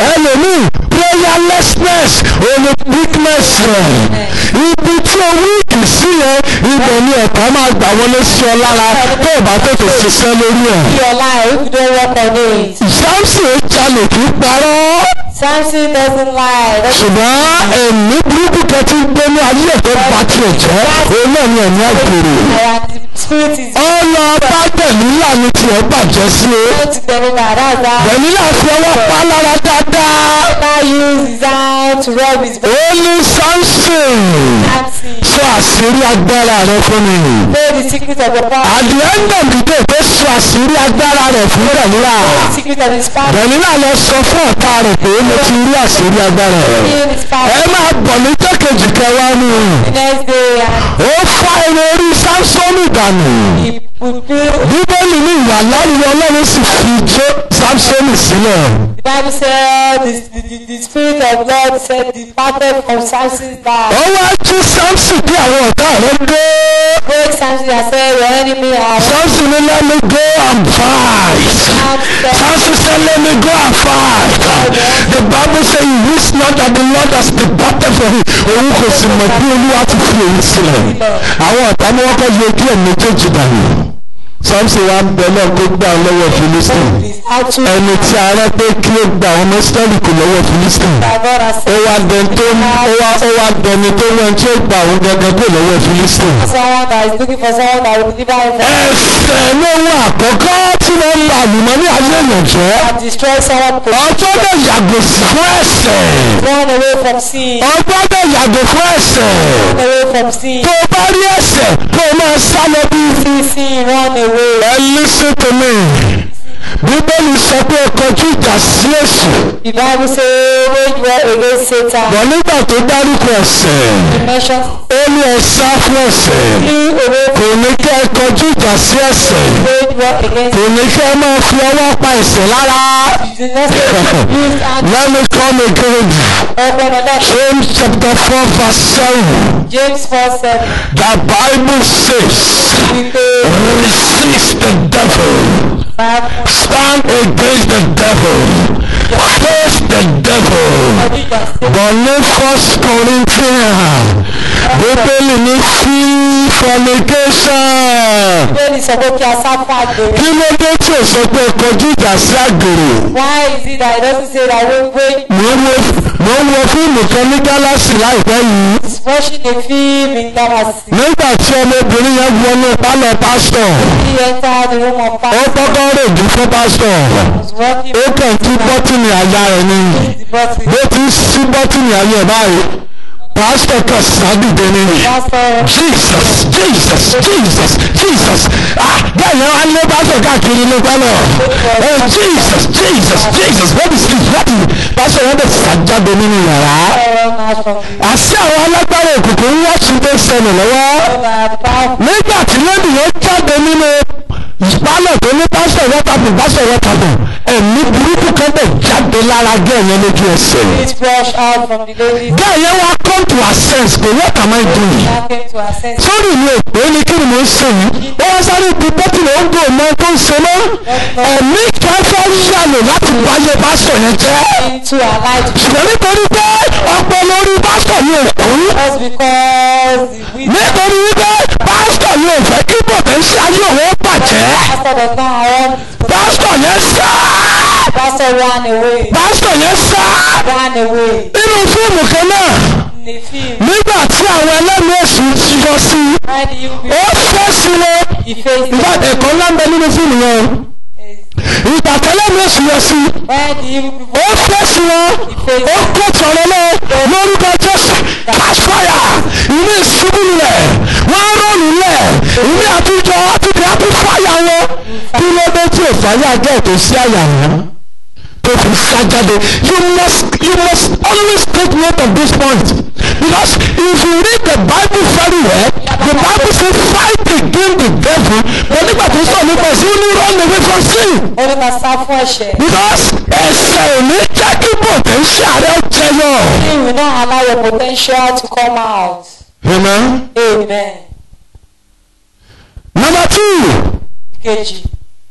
ẹlòmíì prayerlessness oní weakness yẹn. ibi tí o weak àìsí yẹn ibẹ̀ ni ẹ̀ka máa gbà wọlé sí ọ lára tó o bá tètè ṣiṣẹ́ lórí ẹ̀. your life if you don't work on it. Samson jalè kí parọ́ Samson doesn't lie. That's ṣùgbọ́n ẹ̀mí burúkú kan ti ń gbé ní ayé ẹ̀ tó bá tiẹ̀ jẹ́ òun náà ni ẹ̀mí àgbèrè. and the spirit is ó lọ bá tẹ̀mílà ní tiẹ̀ bàjẹ́ sí o. going to deliver. That's how tẹ̀mílà fi ọwọ́ pa á lára dáadáa. God use his hand to rub his back. ó ní Samson Samson. sọ àṣírí agbára rẹ fún mi. Know the secret of the power. at the end of the day tó sọ àṣírí agbára rẹ fún tẹ̀mílà. The secret of his power. tẹ̀mílà lọ sọ fún ọ̀tá rẹ̀ pé mo ti rí àṣírí agbára rẹ. In his power. ẹ máa bọ̀ ní jẹ́kejì kẹwàá ni. The next day and ó fa irun orí Samsoni dànù. he would feel bíbélì ní ìwà láyé ọlọ́run sì fi jó Samsoni sílẹ̀. the Bible said the, the, the, the spirit of God said departed from Samson's back. ó wá jí Samson bí àwọn ọ̀tá rẹ̀ dé. Break Samson and say your enemy are Samson ní let me go and fight. Samson. Samson said let me go and fight. The Bible say he wish not that the Lord has departed from him. òun kò sì mọ̀ bí olúwa ti fi èyí sílẹ̀. àwọn ọ̀tá ni wọ́n kọ́ yọ ojú ẹ̀ méjèèjì dànù. Samson wa ń bẹ náà kó gbà ọ́ lọ́wọ́ Philistine. Is out to ẹni tí a rẹ́ pé kí ó gba àwọn mọ́sítẹ́lì kò lọ́wọ́ Philistine. that God has ó wá dẹni tó ó wá ó wá dẹni tó wọ́n tí ó gba àwọn gẹ́gẹ́ kó lọ́wọ́ Philistine. someone that is looking for someone that will deliver him from ẹsẹ̀ lówó àkọ́kọ́ tí wọ́n ń lo àlùmọ́ ní ayé èèyàn jẹ́. and destroy someone to ọjọ́ bẹ̀ yàgò sí fún ẹ̀ṣẹ̀. run away from sin. ọjọ́ bẹ̀ yàgò fún ẹ̀ṣẹ̀. Run away from sin. tó o bá rí ẹ̀ṣẹ̀ kó o máa sá lọ bí. See sin, run away. ẹ listen to me. bíbélì sọ pé ẹ kọjú ìjà sí èṣù. The Bible say wage war against Satan. bọ̀ nígbà tó dárúkọ ẹ̀ṣẹ̀. It mentions ó ní ẹ sá fún ẹ̀ṣẹ̀. flee away kò ní kẹ́ ẹ kọjú ìjà sí ẹ̀ṣẹ̀. from wage war against kò ní kẹ́ ẹ máa fi ọwọ́ pa ẹ̀ṣẹ̀ lára. the next use and Let me come again. open on that. James chapter 4 verse 7. James 4 7. The Bible says, We say, resist the devil. Five, Stand against the devil. Face the devil. But ní first Corinthians, Bíbélì ní free fornication. Bíbélì sọ pé kí a sá fún àgbèrè. Kí ló dé tí o sọ pé kọjú ìjà sí àgbèrè? Why is it that it doesn't say that when when Mo ń wo mo ń wo fíìmù kan ní Gálásì láìpẹ́ yìí. he's watching a film in Damascus, Nígbà tí ọmọbìnrin yẹn wọnú pálọ̀ pásítọ̀, he entered the room of ó pastor, kọ́kọ́ rèdí fún pásítọ̀. was walking Ó kàn tú bọ́tìnì àyà rẹ̀ ni. the bottle. Bó ti sí bọ́tìnì àyà ẹ̀ báyìí, pásítọ̀ kan sádìde ni. Pastor, Jesus Jesus Jesus Jesus ah bẹ́ẹ̀ ni wọ́n á lé pásítọ̀ káàkiri ní pálọ̀. Oh Jesus Jesus Jesus what is this what is pásítọ̀ yẹn bẹ̀ sàjáde nínú yàrá. run out from the Àṣé àwọn alágbára òkùnkùn ń wọ́ọ̀tún tó ṣẹlẹ̀ lọ́wọ́. that power. nígbà tí lẹ́nu yẹn jáde nínú ìpálọ̀ tó ní pásítọ̀ wọ́tàpù pásítọ̀ wọ́tàpù ẹ̀mí burúkú kan bẹ̀ jáde lára gẹ́ẹ̀ yẹn lójú ẹsẹ̀. It flushed out from the ladies. gẹ́ẹ̀ yẹn wá come to her sense pé what am I doing? That came to her senses. sórí mi ò pé ní kí ni mo ń ṣe yìí ó wá sáré bí bọ́tì ló ń gbò mọ tó ń ṣe mọ́ ẹ̀mí kan fẹ́ yàlò láti báyé pásítọ̀ yẹn jẹ́ into her life ṣùgbọ́n nítorí pé ọpọlọ orí pásítọ̀ yẹn ò kú just because the wicked nítorí wípé pásítọ̀ yẹn ò fẹ́ kí bọ̀tẹ́ńsì ayé òun bàjẹ́ pastor does not want his pásítọ̀ yẹn sá pastor ran away pásítọ̀ yẹn sá ran away nínú fíìmù kan náà in the film nígbà tí àwọn ẹlẹ́mìí èṣù ti yọ sí i when you be ó fẹ́ sí wọn he faced ìgbà ẹ̀kọ́ ńlá ń bẹ nínú fíìmù yẹn o ìgbà tẹ́lẹ̀mìí èṣù yọ sí i when you ó fẹ́ sí wọn ó kó tọ̀rọ̀ lọ lórúkọ jésù catch fire ìní ìṣubú lẹ̀ wọ́n rọ̀lù lẹ̀ ìní àtijọ́ àtijọ́ àti fire wọn kí ló dé tí ò fàyà jẹ́ ètò sí àyà wọn tó fi sá jáde you must you must always take note of this point because if you read the bible very well the bible say fight against the devil but nígbà tó sọ nípa ẹ̀sìn ó ní run away from sin ó ní ká sá fún ẹ̀ṣẹ̀ because ẹsẹ̀ ò ní jẹ́ kí potential rẹ̀ jẹyọ. you will not allow your potential to come out Amen. amen Number two, kejì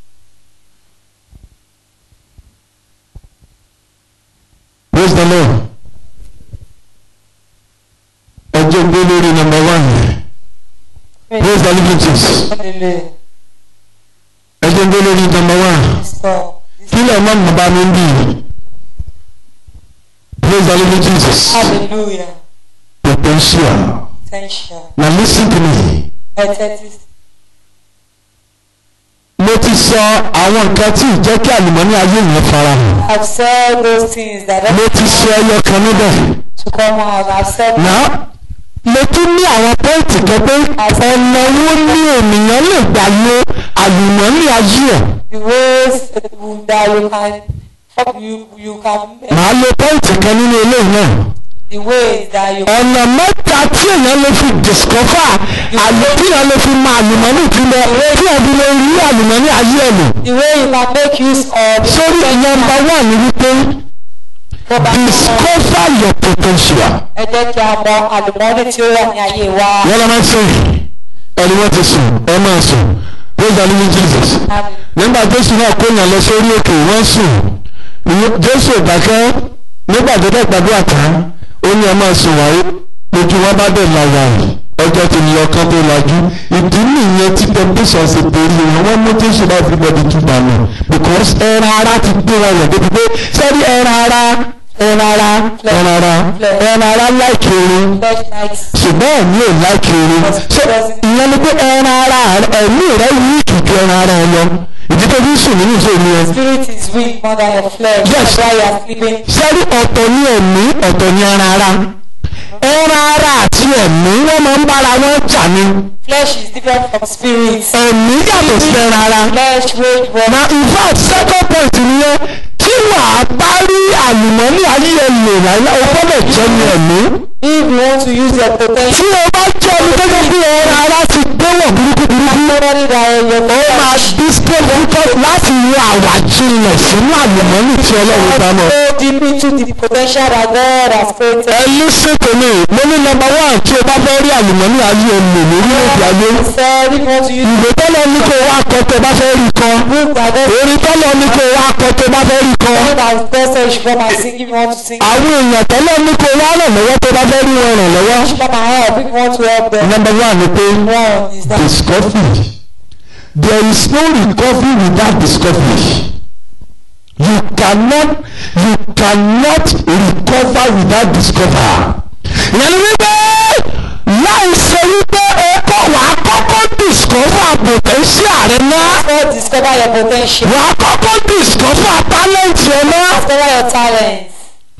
praise the Lord. Ẹjọ́ gbé lórí number one. the living Jesus Hallelujah. ẹ jẹ́ ń gbé lórí number one Stop. kí lè má mọ̀ bá mi ń bì praise the living Jesus Hallelujah. potential Potential. na lis ten to me Aesthetics. mo ti sọ àwọn nǹkan tí ìjẹ́ kí àlùmọ́nì ayé yẹn farahàn I've said those things that mo ti sọ ẹyọ kan níbẹ̀ to come out. I've said náà mo tún ní àwọn pọ́ìntì kan pé ọ̀nà wo ni ènìyàn lè gbà lo àlùmọ́nì ayé ẹ̀ the ways that you can you you can make màá lo pọ́ìntì kan nínú eléyìí náà the ways that you ọ̀nà mẹ́ta tí èèyàn lè fi discover àlè tí èèyàn lè fi mọ àlùmọ́nì tí lọ tí èèyàn fi lè rí àlùmọ́nì ayé ẹ̀ lò the way you can make use of sórí nọ́mbà wà ní wípé discover your potential. ẹ jẹ́ kí a mọ àlùmọ́ọ́nì tí ó wà ní ayé wa. wọ́n lọ máa ń sìn ẹni wọ́n ti sùn ẹ máa sùn praise the living Jesus nígbà jésù náà kó yàn lọ sórí òkè wọ́n sùn jésù ò dákẹ́ nígbà tó dẹ̀ gbàdúrà tán ó ní ẹ máa sùn wáyé lójú wọn bá dẹ̀ la wà yìí ọjọ́ ti lọ kán tó lajú ìdí nìyẹn tí temptation ṣe torí wọn wọ́n mú jésù náà fi bọ́ọ̀dì túbà nù because ẹran ara ti gbé wọn yàn débi pé sẹ́rí ẹran ara ẹran ara ẹran ara ẹran ara láìkí orin Flesh likes ṣùgbọ́n ẹ̀mí ò láìkí orin ṣé ìyẹn ni pé ẹran ara ẹ̀mí rẹ̀ yí kìkì ẹran ara ẹ lọ ìdí tó fi ń sùn nínú ìṣòro yẹn spirit is weak more than your flesh. Yes. That's why you are sleeping. sẹ́rí ọ̀tọ̀ ní ẹ̀mí ọ̀tọ̀ ní ẹran ara ẹran ara àti ẹ̀mí wọ́n máa ń bára wọn jà ní Flesh is different from spirit. ẹ̀mí yàtọ̀ sí ẹran ara Flesh wage war. na in fact second point nìyẹn tí wàá bá rí àlùmọ́nì ayé ẹ̀ lò láyé o gbọ́dọ̀ jẹ́ ní ẹ̀mí If you want to use your potential, tí o bá jẹ́ ẹni tó jẹ́ bí ẹran ara ti gbéwọ̀ burúkú burúkú somebody that your ó máa bí difficult láti wo àwàjinlẹ̀ sínú àlùmọ́nì tí ọlọ́run bá mọ̀. go deep into the potential that God has created. ẹ listen to me mo ní nọ́mbà one tí o bá fẹ́ rí àlùmọ́nì ayé ẹ lò lórílẹ̀-èdè ayé. said if you want to use ìwé tọ́lọ̀ ní kó wá kọ tó bá fẹ́ rí kan. book that God orin tọ́lọ̀ ní kó wá kọ tó bá fẹ́ rí kan. that God said you should come and sing if you want to sing. àwọn èèyàn tọ́lọ̀ ní kó wá ràn lọ́wọ́ tó bá fẹ́ rí wọn ràn lọ́wọ́. You should come and help if you want to help them. nọ́mbà one ni pé One is that discovery there is no recovery without discovery you cannot you cannot recover without discover. ìyẹn ni wípé láì ṣe wípé o kọ́ wà á kọ́kọ́ discover potential rẹ náà God discover your potential. wà á kọ́kọ́ discover talent rẹ náà. Discover your talents.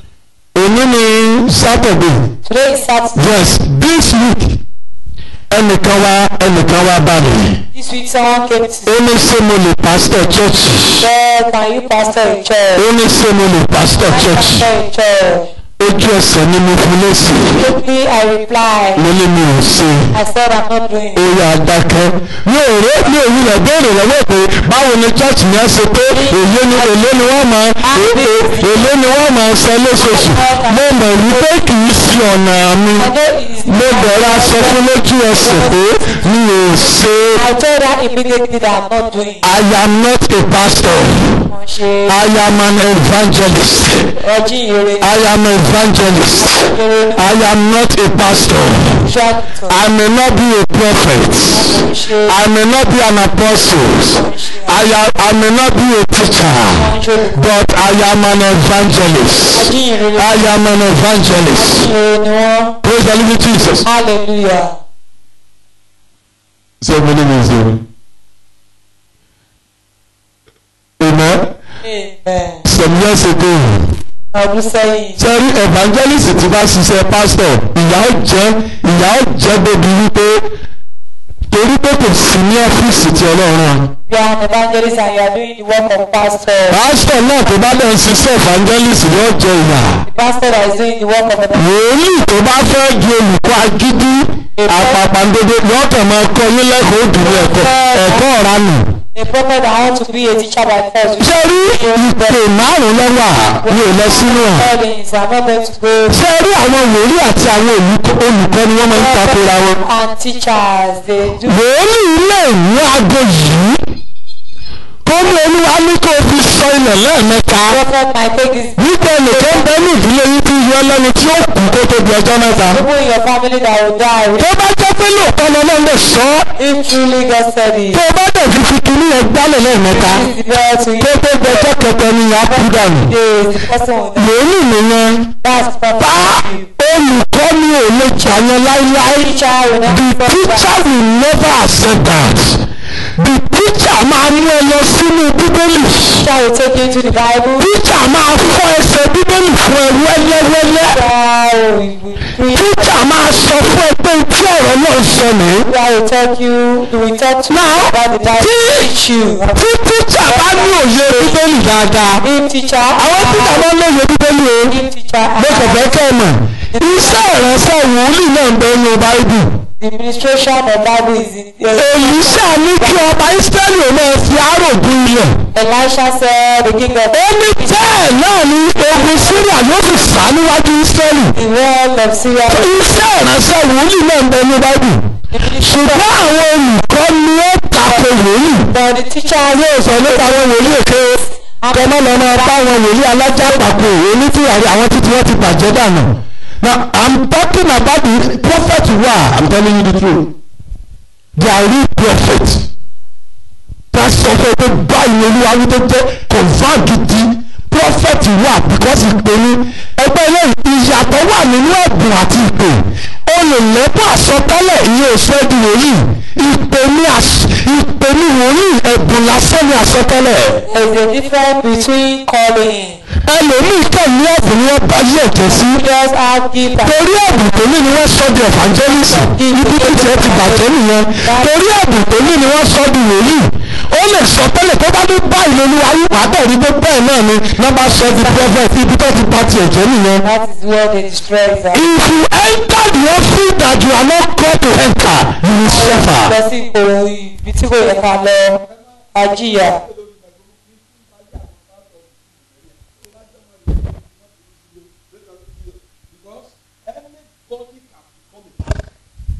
òní ni saturday Today is Saturday. yes this week ẹnìkan wá ẹnìkan wá bá mi. This week someone came to ó ní ṣé mo lè pastor church say, can you pastor a church? ó ní ṣé mo lè pastor church Pastor a church. ojú ẹsẹ̀ ni mo fún lẹ́sìn Quickly I replied. mo ní mi ò ṣe I said I'm not doing ó it. yà dákẹ́ mi ò rí mi ò wulẹ̀ béèrè lọ́wọ́ pé báwo ni church yẹn ṣe pé èlé ni èlé ni wọ́n máa èlé ni wọ́n máa san lóṣooṣù mo mọ̀ wípé kì í sí ọ̀nà mi I know it is mo bẹ̀rẹ̀ aṣọ fún lójú ẹsẹ̀ pé mi ò ṣe I told her immediately that I'm not doing it. I am not a pastor Mo ṣe I am an evangelist. ọjí ìrere I am an evangelist. ìrere I am not a pastor. ṣọ́ọ̀tọ̀. I may not be a prophet. Mo ṣe I may not be an apostle. I, am, I may not be a teacher. But I am an evangelist. ọjí ìrere I am an evangelist. ìrere ni wọ́n. Praise the living Jesus. Hallelujah. Say my name is Amen. Amen. Amen. Some years ago, Ọdún sẹ́yìn. sẹ́rí evangelist ti bá ṣiṣẹ́ pastor ìyá ó jẹ́ ìyá ó jẹ́ débi wípé torí pé kò sí ní ọ́fíìsì tí ọlọ́run rán. You are an evangelist and you are doing the work of pastor. pastor náà tó bá lọ ṣiṣẹ́ evangelist yóò jẹ ìyà. The pastor that is doing the work of evangelist. wòlíì tó bá fẹ́ di olùkọ́ agídí àpàpàǹdodo yóò kàn máa kọ́ yín lẹ́kọ̀ọ́ òdùnú ẹ̀kọ́ ẹ̀kọ́ ọ̀ranù. A prophet that want to be a teacher by force. sẹ́rí ìpè márùn-ún lọ́wọ́ mi ò lọ sínú ọ̀. Callings, I'm not going to go. sẹ́rí àwọn wòlíì àti àwọn olùkọ́ olùkọ́ ni wọ́n máa ń takora wọn. And teachers, they do. wòlíì lè mú aago yìí kó ní olúwa ní kó o fi sọ ilẹ̀ lẹ́ẹ̀mẹ́ta Prophet might take this wípé nìkan bẹ́ẹ̀ ní ìdílé yìí ti ẹ lẹ́nu tí ó kú kó tó di ọjọ́ mẹ́ta. People in your family that will die. tó bá jẹ́ pé lóòótọ́ lọ́nà lè sọ ọ́ If truly God said it. tó bá dẹ̀ fi fi kíní yẹn gbálẹ̀ lẹ́ẹ̀mẹ́ta This is the prayer to you. kó tó gbẹjọ́ kẹtẹ ni ìyá kú dànù. Yes, the person will die. lòólì nìyẹn That's bá prophecy. olùkọ́ ni ò lè jà yẹn láíláí. Teacher will the never teacher will never accept that. the teacher máa mú ẹ lọ sínú bíbélì. Teacher will take you into the Bible. teacher máa fọ́ ẹsẹ̀ bíbélì fún ẹ wẹ́lẹ́wẹ́lẹ́. Teacher will preach. teacher máa sọ fún ẹ pé tí ọ̀rọ̀ náà sọ nìyí. Teacher will talk you. will talk to you Now, about the Bible. tí- Teach you. tí tíjà bá ní òye bíbélì dáadáa If teacher. àwọn tíjà máa ń lóye bíbélì o If teacher. mo kàn fẹ́ kẹ́ ẹ mọ̀ iṣẹ́ ìránṣẹ́ wòlíì náà ń bẹ nínú báíbù The administration of Bible is in. èyí ṣáà ní kí ọba ísírẹ́lì ò máa fi àárò bu ilẹ̀ Elisha said the king of ó ní bẹ́ẹ̀ náà ni ogun síríà yóò fi sá níwájú ísírẹ́lì the world of Syria. iṣẹ́ ìránṣẹ́ wòlíì náà ń bẹ nínú báíbù ṣùgbọ́n àwọn olùkọ́ ni ó tako wòlíì But the teacher yóò sọ nípa àwọn wòlíì èké kọ́mọ́ lọ máa bá àwọn wòlíì alájàpàkò onítìyàrí àwọn títí wọ́n ti bàjẹ́ dànù. Now I'm talking about the prophet wa I'm telling you the truth. They are real prophets. Ká sọ fún ẹ pé báyìí ni olúwa wí tó jẹ́ confam gidi prophet wà because ìpè ní ẹgbẹ́ eléyìí ìyàtọ̀ wà nínú ẹ̀bùn àti ìpè. O lè lẹ́bùn àsọtẹ́lẹ̀ ìyẹn òṣù ẹ̀dì wòlíì. Ìpè ní àṣ- ìpè ní wòlíì ẹ̀bùn lásán ní àsọtẹ́lẹ̀ there is a difference between calling. ẹlòmíì kàn ní ẹ̀bùn ni wọ́n bá yí ẹ̀jẹ̀ sí. Just have gift and torí ẹ̀bùn tó ní ni wọ́n sọ di evangelist ibi tí tiẹ̀ ti bàjẹ́ nìyẹn torí ẹ̀bùn tó ní ni wọ́n sọ di wòlíì ó lè sọ tẹ́lẹ̀ tó bá ní báyìí lórí ayé pàtẹ́ rí pé bẹ́ẹ̀ náà ni wọ́n bá sọ di prophet ibi tó ti pa tiẹ̀ jẹ́ nìyẹn. that is where they destroy them. if you enter the office that you are not called to enter you will suffer. lọ sí ipò ibi tí kò yẹ ká lọ ajíyà. because anybody can become a pastor.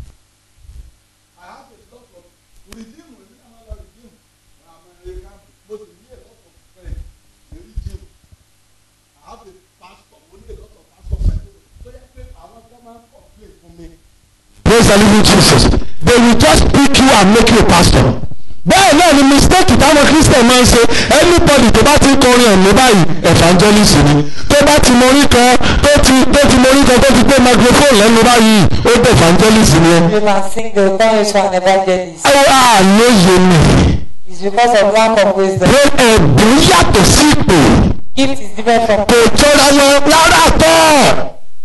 I have a lot of redeem, redeem, I'm not redeem. I'm American, but we need a lot of friends. They redeem. I have a pastor, we need a lot of pastor friends. So yeah, I want them to complain for me. praise the living jesus they will just pick you and make you a pastor. bẹ́ẹ̀ náà ni mistake táwọn christian máa ń ṣe anybody tó bá ti ń kọrin ẹ̀mí báyìí evangelist ni tó bá ti morí kan tó ti tó ti morí kan tó ti gbé microphone lẹ́nu báyìí ó dé evangelist ni ẹ. you can sing the turn you to an evangelist. ẹ wá àlóye mi it's because of lack of wisdom. pé ẹ̀bùn yàtọ̀ sí ìpè gift is different from. kò jọra wọn rárá tọ́.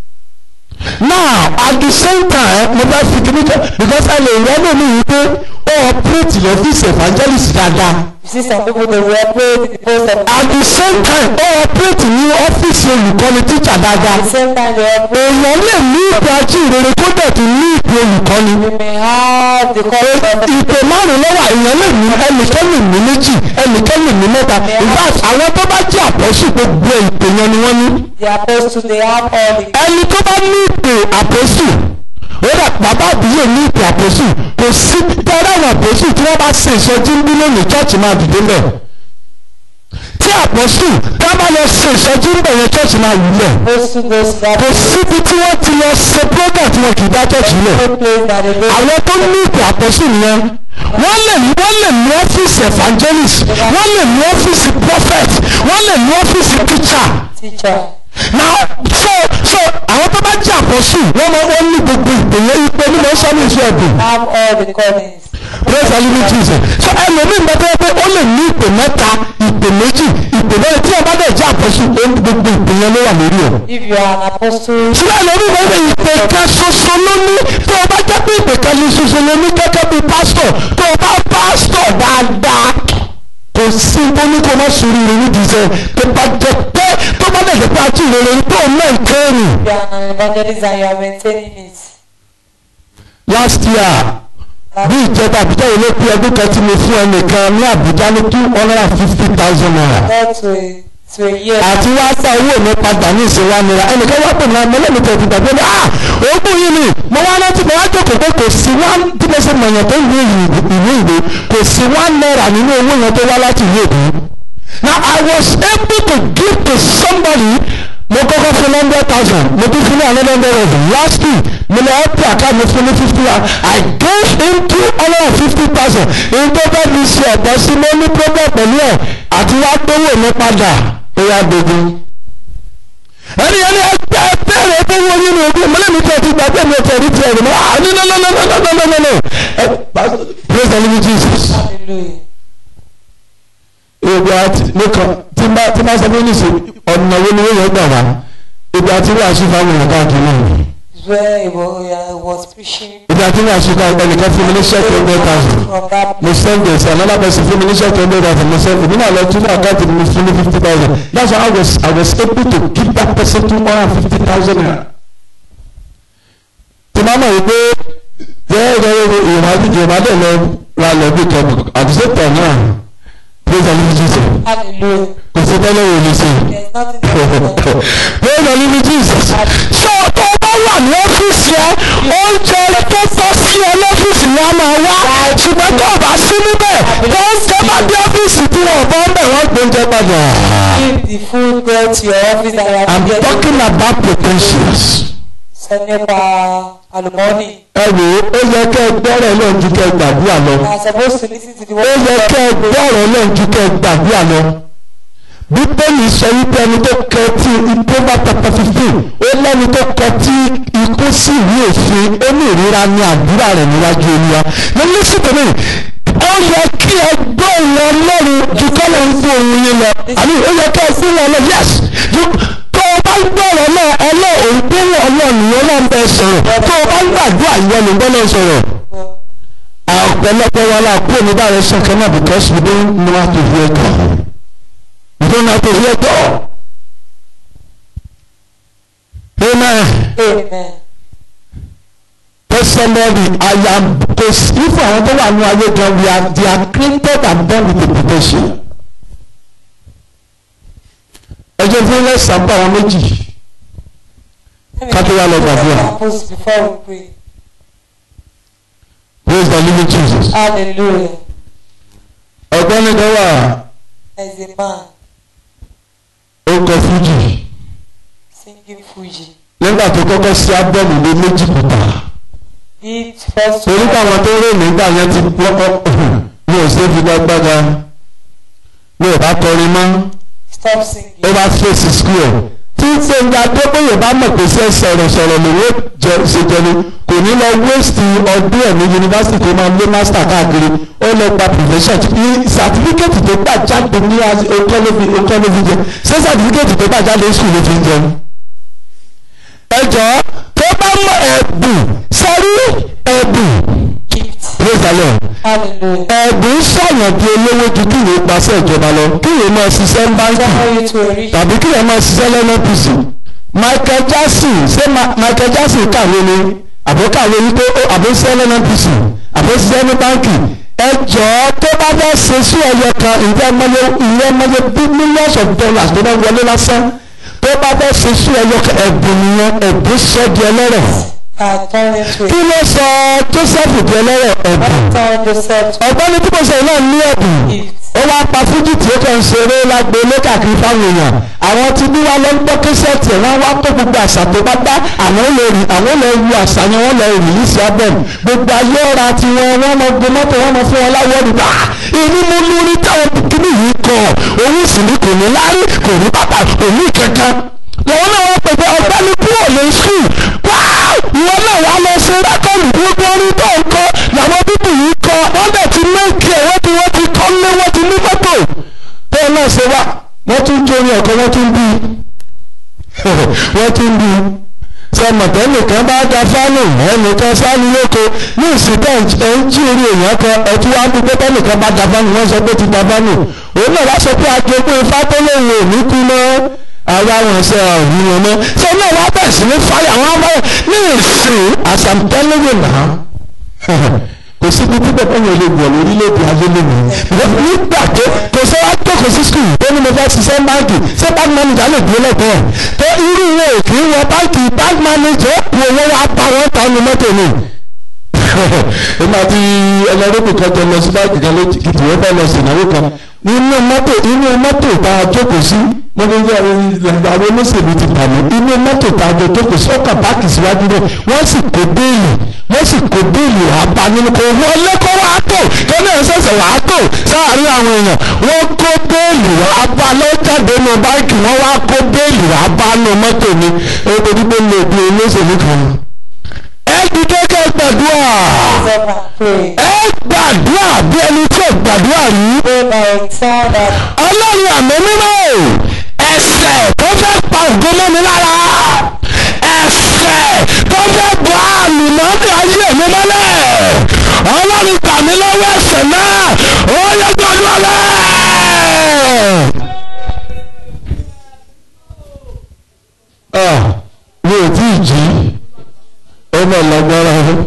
now at the same time mo bá fi kíní jẹ because ẹ lè rẹ́nu mi yìí pé ó operate lọ́fíìsì evangelist dáadáa. you see some people dey wear play the post of. at the same time ó operate ní ọ́fíìsì olùkọ́ni teacher dáadáa. at the same time they are play. èèyàn lè ní ìpè ajíhìnrere kó dẹ̀ tún ní ìpè olùkọ́ni. you may have the calling of the. ìpè márùn lọ́wọ́ èèyàn lè ní ẹnìkan lè ní méjì ẹnìkan lè ní mẹ́ta in fact àwọn tó bá jẹ́ àpọ́sù gbogbo ìpè yẹn ni wọ́n ní. the apostle they have all the. ẹni tó bá ní ìpè àpọ́sù ó dà bàbá àbúyè ní ìpè àpọ́sù kò sí tẹ́lẹ̀ àwọn àpọ́sù tí wọ́n bá ṣe ìsọjí ń bí lónìí chọ́ọ̀chì máa dìde mẹ́ tí àpọ́sù tá a bá lọ ṣe ìsọjí ń bẹ̀ yẹn chọ́ọ̀chì máa wù lẹ̀ apostle goes to that kò síbi tí wọ́n ti lọ ṣe program tí wọ́n kì í dá chọ́ọ̀chì lẹ̀ place that they go. àwọn tó ní ìpè àpọ́sù nìyẹn wọ́n lè ní wọ́n lè ní ọ́fíìsì evangelist wọ́n lè ní ọ́fíìsì prophet wọ́n lè ní ọ́fíìsì teacher teacher. now so so àwọn tó bá jẹ́ àpọ́sù wọ́n máa wọ́n ní gbogbo ìpèyẹ ìpè ní mọ̀ sọ́nù iṣẹ́ ẹ̀dùn have all the callings. praise the living jesus so ẹlòmíì bẹ tẹ́ pé ó lè ní ìpè mẹ́ta ìpè méjì ìpè mẹ́rin tí ọba bẹ̀ jẹ́ àpọ́sù ó ní gbogbo ìpèyẹ ló wà lórí ẹ̀ if you are an apostle. sílẹ̀ lórí ìwé ìwé ìpè kan ṣoṣo ló ní tó o bá jẹ́ pé ìpè kan ní ṣoṣo ló ní gẹ́gẹ́ bí pásítọ̀ tó o bá pásítọ̀ dáadáa kò sí bóní kó má sùúrù rẹ̀ nídìí iṣẹ́ tó bá jẹ́ pé tó bá dẹ̀ jẹ́ pé àti ìrere tó o náà ń kẹ́rù. you are an evangelist and you are maintaining it. last year bí ìjọba àbújá yìí ló pé ọdún kan tí mo fún ẹnìkan ní àbújá ní two hundred and fifty thousand naira Not to a to a year. àti wá sá owó mi padà ní ìsinwá nira ẹnìkan wá pè ní ọmọ ẹlẹ́mi tó ti gbàgbé ní ah ogún yìí ni mo wá rántí mo wá jókòó pé kò sí wá tí mo ṣe mọ̀yàn tó ìwé ìwé ìwé kò sí wá náírà nínú owó yẹn tó wá láti ìwé ìwé. now I was able to give to somebody mo kọ́kọ́ fún one hundred thousand mo tún fún ní another hundred thousand last week mo lọ ọ́pì àkáàmù fún ní fifty one I gave him two hundred and fifty thousand èyí tó bá mi ṣe ọ̀pọ̀ sí mo ní problem pẹ̀lú ẹ̀ àti wá gbówó mi padà ó yá gbogbo. ẹni ẹni ẹgbẹ́ bẹ́ẹ̀rẹ̀ tó wọ nínú ojú mọ́lẹ́mi tẹ̀ ti gbàgbé mi tẹ̀ ní tiẹ̀ ní ah no no no no no no no no no ẹ praise the living Jesus Hallelujah. ebi ati nìkan tí bá tí bá sọ fún níṣe ọ̀nà wo ni wọ́n yẹ gbà wá ebi àti wọ́n àṣìfà wọn yẹn káàkiri náà It's where he was, he was preaching ebi àti wọ́n àṣìfà ẹnìkan fún mi ní ṣẹ́ẹ̀kì hundred thousand from that mo send it another person fún mi ní ṣẹ́ẹ̀kì hundred thousand mo send èmi náà lọ tún ní àkáǹtì mi fún mi fifty thousand that's why I was I was able to give that person two hundred and fifty thousand naira. tí máa mọ̀ wípé bẹ́ẹ̀ bẹ́ẹ̀ ìwádìí ìwádìí lọ ra lọ bí kan at the same time náà praise the Lord Jesus Hallelujah. kò sí tẹ́lẹ̀ wò lè ṣe. There's nothing that praise the living Jesus. ṣé o tó bá wà ní ọ́fíìsì ẹ oúnjẹ tó tọ́ sí ẹ lọ́fíìsì ni a máa wá ṣùgbọ́n tó o bá sí níbẹ̀ tó ń jẹ́ bá dé ọ́fíìsì tí wọ́n bọ́ ń bẹ̀ wọ́n gbóúnjẹ padà. give the food go to your office that you have I'm to get talking about potentials. sọ nípa àlùmọ́ọ́nì. ẹ wò ó ó yẹ kẹ́ ẹ gbọ́rọ̀ náà ju kẹ́ ẹ gbàdúrà lọ. You are supposed to listen to the ó word yẹ kẹ́ ẹ gbọ́rọ̀ náà ju kẹ́ ẹ gbàdúrà lọ. bíbélì sọ wípé ẹni tó kẹ tí ìpínlẹ̀ pẹpẹ fífún ó lẹ́ni tó kẹ tí ikú sí ìwé òfin ó ní ìrora ní àdúrà rẹ̀ níwájú olúwa. ní lísìtò mi ó yẹ kí ẹ gbọ́ ìwọ ọlọ́run ju kọ́lọ̀ ń fún òun yín lọ. àní ó yẹ kí ẹ fún wọn lọ yẹs ju tó o bá gbọ́rọ̀ náà ẹlọ́ òun gbé wọn ọlọ́run ìwọ náà ń bẹ sọ̀rọ̀ tó o bá gbàdúrà ìwọ ló ń gbọ́ náà sọ̀rọ̀ ọ̀pọ̀lọpọ̀ wa la kúrò ní báyìí sọ̀kẹ́ náà because we don't know how to hear God we don't know how to hear God amen Amen. tell somebody I am kò sí fún àwọn tó wà ní ayé gan we are they are created and born with a potential ẹjọ́ fún ilé sábà àwọn méjì Let me Ká tó wá lọ give you gbàdúrà. examples before we pray. praise the living Jesus Hallelujah. ọ̀gbẹ́ni kan wà As a man ó kọ fújì singing Fuji, nígbà tó kọ́kọ́ sí ábọ́ọ̀mù lé méjì kùtà. he first torí káwọn tó rè nígbà yẹn ti pọ́pọ́ mi ò ṣe fi gbàgbàgà mi ò bá kọrin mọ́ stop ó singing. bá fèsì skul tí gbẹ̀ngà adébóyè bá mọ̀ pé ṣe sọ̀rọ̀ sọ̀rọ̀ lòun ó jẹ ṣe jẹni kò ní lọ wéṣì ọdún ẹ̀ ní yunifásitì tó máa lé mástà káàkiri ó lọ gba profession ní sàtífíkẹ́tì tó gbà jáde ní okọ́lófi okọ́lófi jẹ ṣé sàtífíkẹ́tì tó gbà jáde sùn ló fi ń jẹun. ẹ jọ̀ọ́ tó bá mọ ẹ̀bùn sẹ́rí ẹ̀bùn Gift. praise the lord Hallelujah. ẹ̀bùn sọ̀yàn di olówó ju kí ìwé gbàṣẹ ìjọba lọ kí ìwé máa ṣiṣẹ́ ń báńkì Follow you to a rich tàbí kí ìwé máa ṣiṣẹ́ lọ́nà pc michael jackson ṣé Ma- michael jackson kàwé ni àbó kàwé ní pé ó àbó ṣiṣẹ́ lọ́nà pc àbó ṣiṣẹ́ ní báńkì ẹ jọ̀ọ́ tó bá fẹ́ ṣe sí ẹyọ kan ìjẹ́ mọ́lé ìyẹn mọ́lé bí millions of dollars tó bá wọlé lásán tó bá fẹ́ ṣe sí ẹyọ kan ẹ̀bùn nìyẹn ẹ̀bùn sọ di ẹlẹ́rọ̀ and turn into kí a ló sọ joseph di ẹlẹ́rọ̀ ẹ̀bùn turn yourself to ọ̀gbẹ́ni tí mo sọ náà ní ẹ̀bùn gift. ó wá pa fújì tí ó kàn ń ṣeré lágbo lókàkiri fáwọn èèyàn àwọn tí bí wá lọ ń gbọ́ késẹ́ẹ̀tì ẹ̀ wọ́n wá kó gbogbo àṣà tó bá dá àwọn lè rí àwọn lè wu àṣà yẹn wọ́n lè rí yìí sí abẹ́mu gbogbo ayé ọ̀ra tí wọ́n wọ́n mọ gbé mọ́tò wọ́n mọ fún wọn láwọ́ rí bá inú mo ní orí táwọn kíní yìí kọ òun sì ní kò ní lárí kò ní bàbá kò ní kankan lọ́wọ́ náà wọ́n pèpè ọ̀gbẹ́ni kúrò ní sùn ìwọ náà wà lọ sí rákọ̀lù gbogbo orí tó ń kọ́ làwọn bíbí yìí kọ́ wọ́n dẹ̀ ti méjì ẹ̀ wọ́n ti wọ́n ti kọ́ lé wọ́n ti ní mọ́tò tó náà ṣe wá wọ́n tún jórí ọ̀kọ́ wọ́n tún bí wọ́n tún bí sọmọtẹ nìkan bá da fánù ẹnìkan sáni lóko ní ìsìnkà ẹ ń jí orí èèyàn kan ẹtú wá bí pẹ́pẹ́ nìkan bá da fánù wọ́n sọ pé ti da fánù òun náà wá sọ pé àjogún ifá tó lóun ò ní kú mọ́ àwa wọn ṣe ọ̀hún wọn mọ́ ṣé náà wá bẹ̀ sí ní fáyà wọn á báyà ní ìsìn àṣàmùtẹ́lẹ́wò náà kò sí ibi tí bẹ́ẹ̀ yẹn lè wọ̀ lórílẹ̀‐èdè ayé lónìí nígbà tó kò sọ wá jókòó sí skul tó ní mo fẹ́ ṣiṣẹ́ báńkì ṣé bank manager lè dúró lẹ́gbẹ̀ẹ́ tó irú ìwé òkè wọ báńkì bank manager ó kú owó wá bá wọn ta ní mọ́tò ni. èmi àti ẹlẹ́rìí kan jọ lọ sí báńkì kan lójijì wọ́n fẹ́ lọ sí ìnáwó kan nínú mọ́tò inú mọ́tò tá a jókòó sí mo ní bí àwọn olóṣèlú ti bà mí inú mọ́tò tààjọ tó kù sọ́kà páàkì síwájú náà wọ́n sì kó béèlì wọ́n sì kó béèlì wà á bá nínú kó wọlé kó wà á tò kó náà ṣẹ̀ṣẹ̀ wà á tò sáàárín àwọn èèyàn wọ́n kó béèlì wà á bá lọ́jàde nínú báńkì wọ́n wá kó béèlì wà á bá nínú mọ́tò ni ebi dípò lè di olóṣèlú kan. ẹ dìde kẹ́ gbàdúrà ẹ gbàdúrà bí ẹni tí ò gbàdúrà rí ọlọ́run àmì mímọ́ ẹsẹ̀ tó fẹ́ pa ògo mọ́ mi lára ẹsẹ̀ tó fẹ́ bọ́ àmì mọ́ mi ayé mi mọ́lẹ̀ ọlọ́run gbà mí lọ́wọ́ ẹsẹ̀ náà ó yẹ gbọ́dọ̀ lẹ̀. mi ò tí ì jí ọmọ ìlọgbọ́ra ọ̀hún.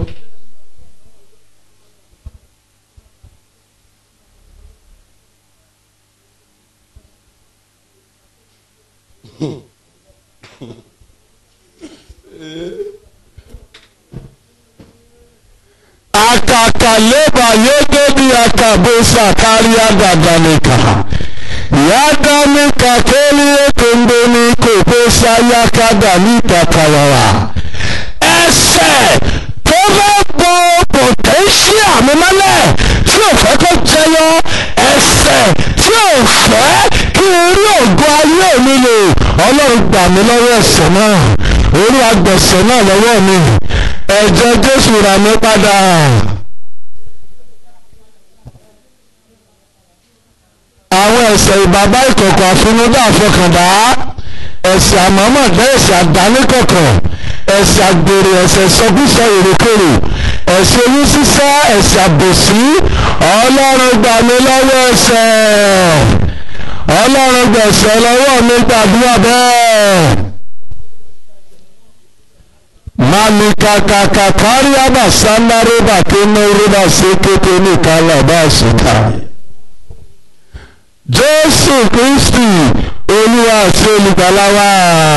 akakaleba yegebi akabosa karia gaganika yaganika kelie kondoni kobosa yakadalika kawawa ẹsẹ̀ tó fẹ́ bọ pọtẹ́ńṣíà mi mọ́lẹ̀ tí ò fẹ́ kó jẹyọ ẹsẹ̀ tí ò fẹ́ kí orí ògo ayé mi lò ọlọ́run gbà mí lọ́wọ́ ẹsẹ̀ náà orí agbẹ̀sẹ̀ náà lọ́wọ́ mi ẹ̀jẹ̀ jésù rà mí padà. àwọn ẹ̀ṣẹ̀ ìbàbá ìkọ̀kọ̀ àfinúdá àfọkàndá ẹ̀ṣẹ̀ àmọ́mọ̀dá ẹ̀ṣẹ̀ àdáníkọ̀kọ̀ ẹ̀ṣẹ̀ àgbèrè ẹ̀ṣẹ̀ sọkúsọ èrèkèrè ẹ̀ṣẹ̀ oyún sísá ẹ̀ṣẹ̀ àbòsí ọlọ́run gbà mí lọ́wọ́ ẹ̀ṣẹ̀ ọlọ́run gbẹ̀ṣẹ̀ lọ́wọ́ mi gbàdúrà bẹ́ẹ̀ malikakaka kariaba sandareba kenoreba sekete ní kalaba sika jésù kristi olúwa àti olùgbàlà wa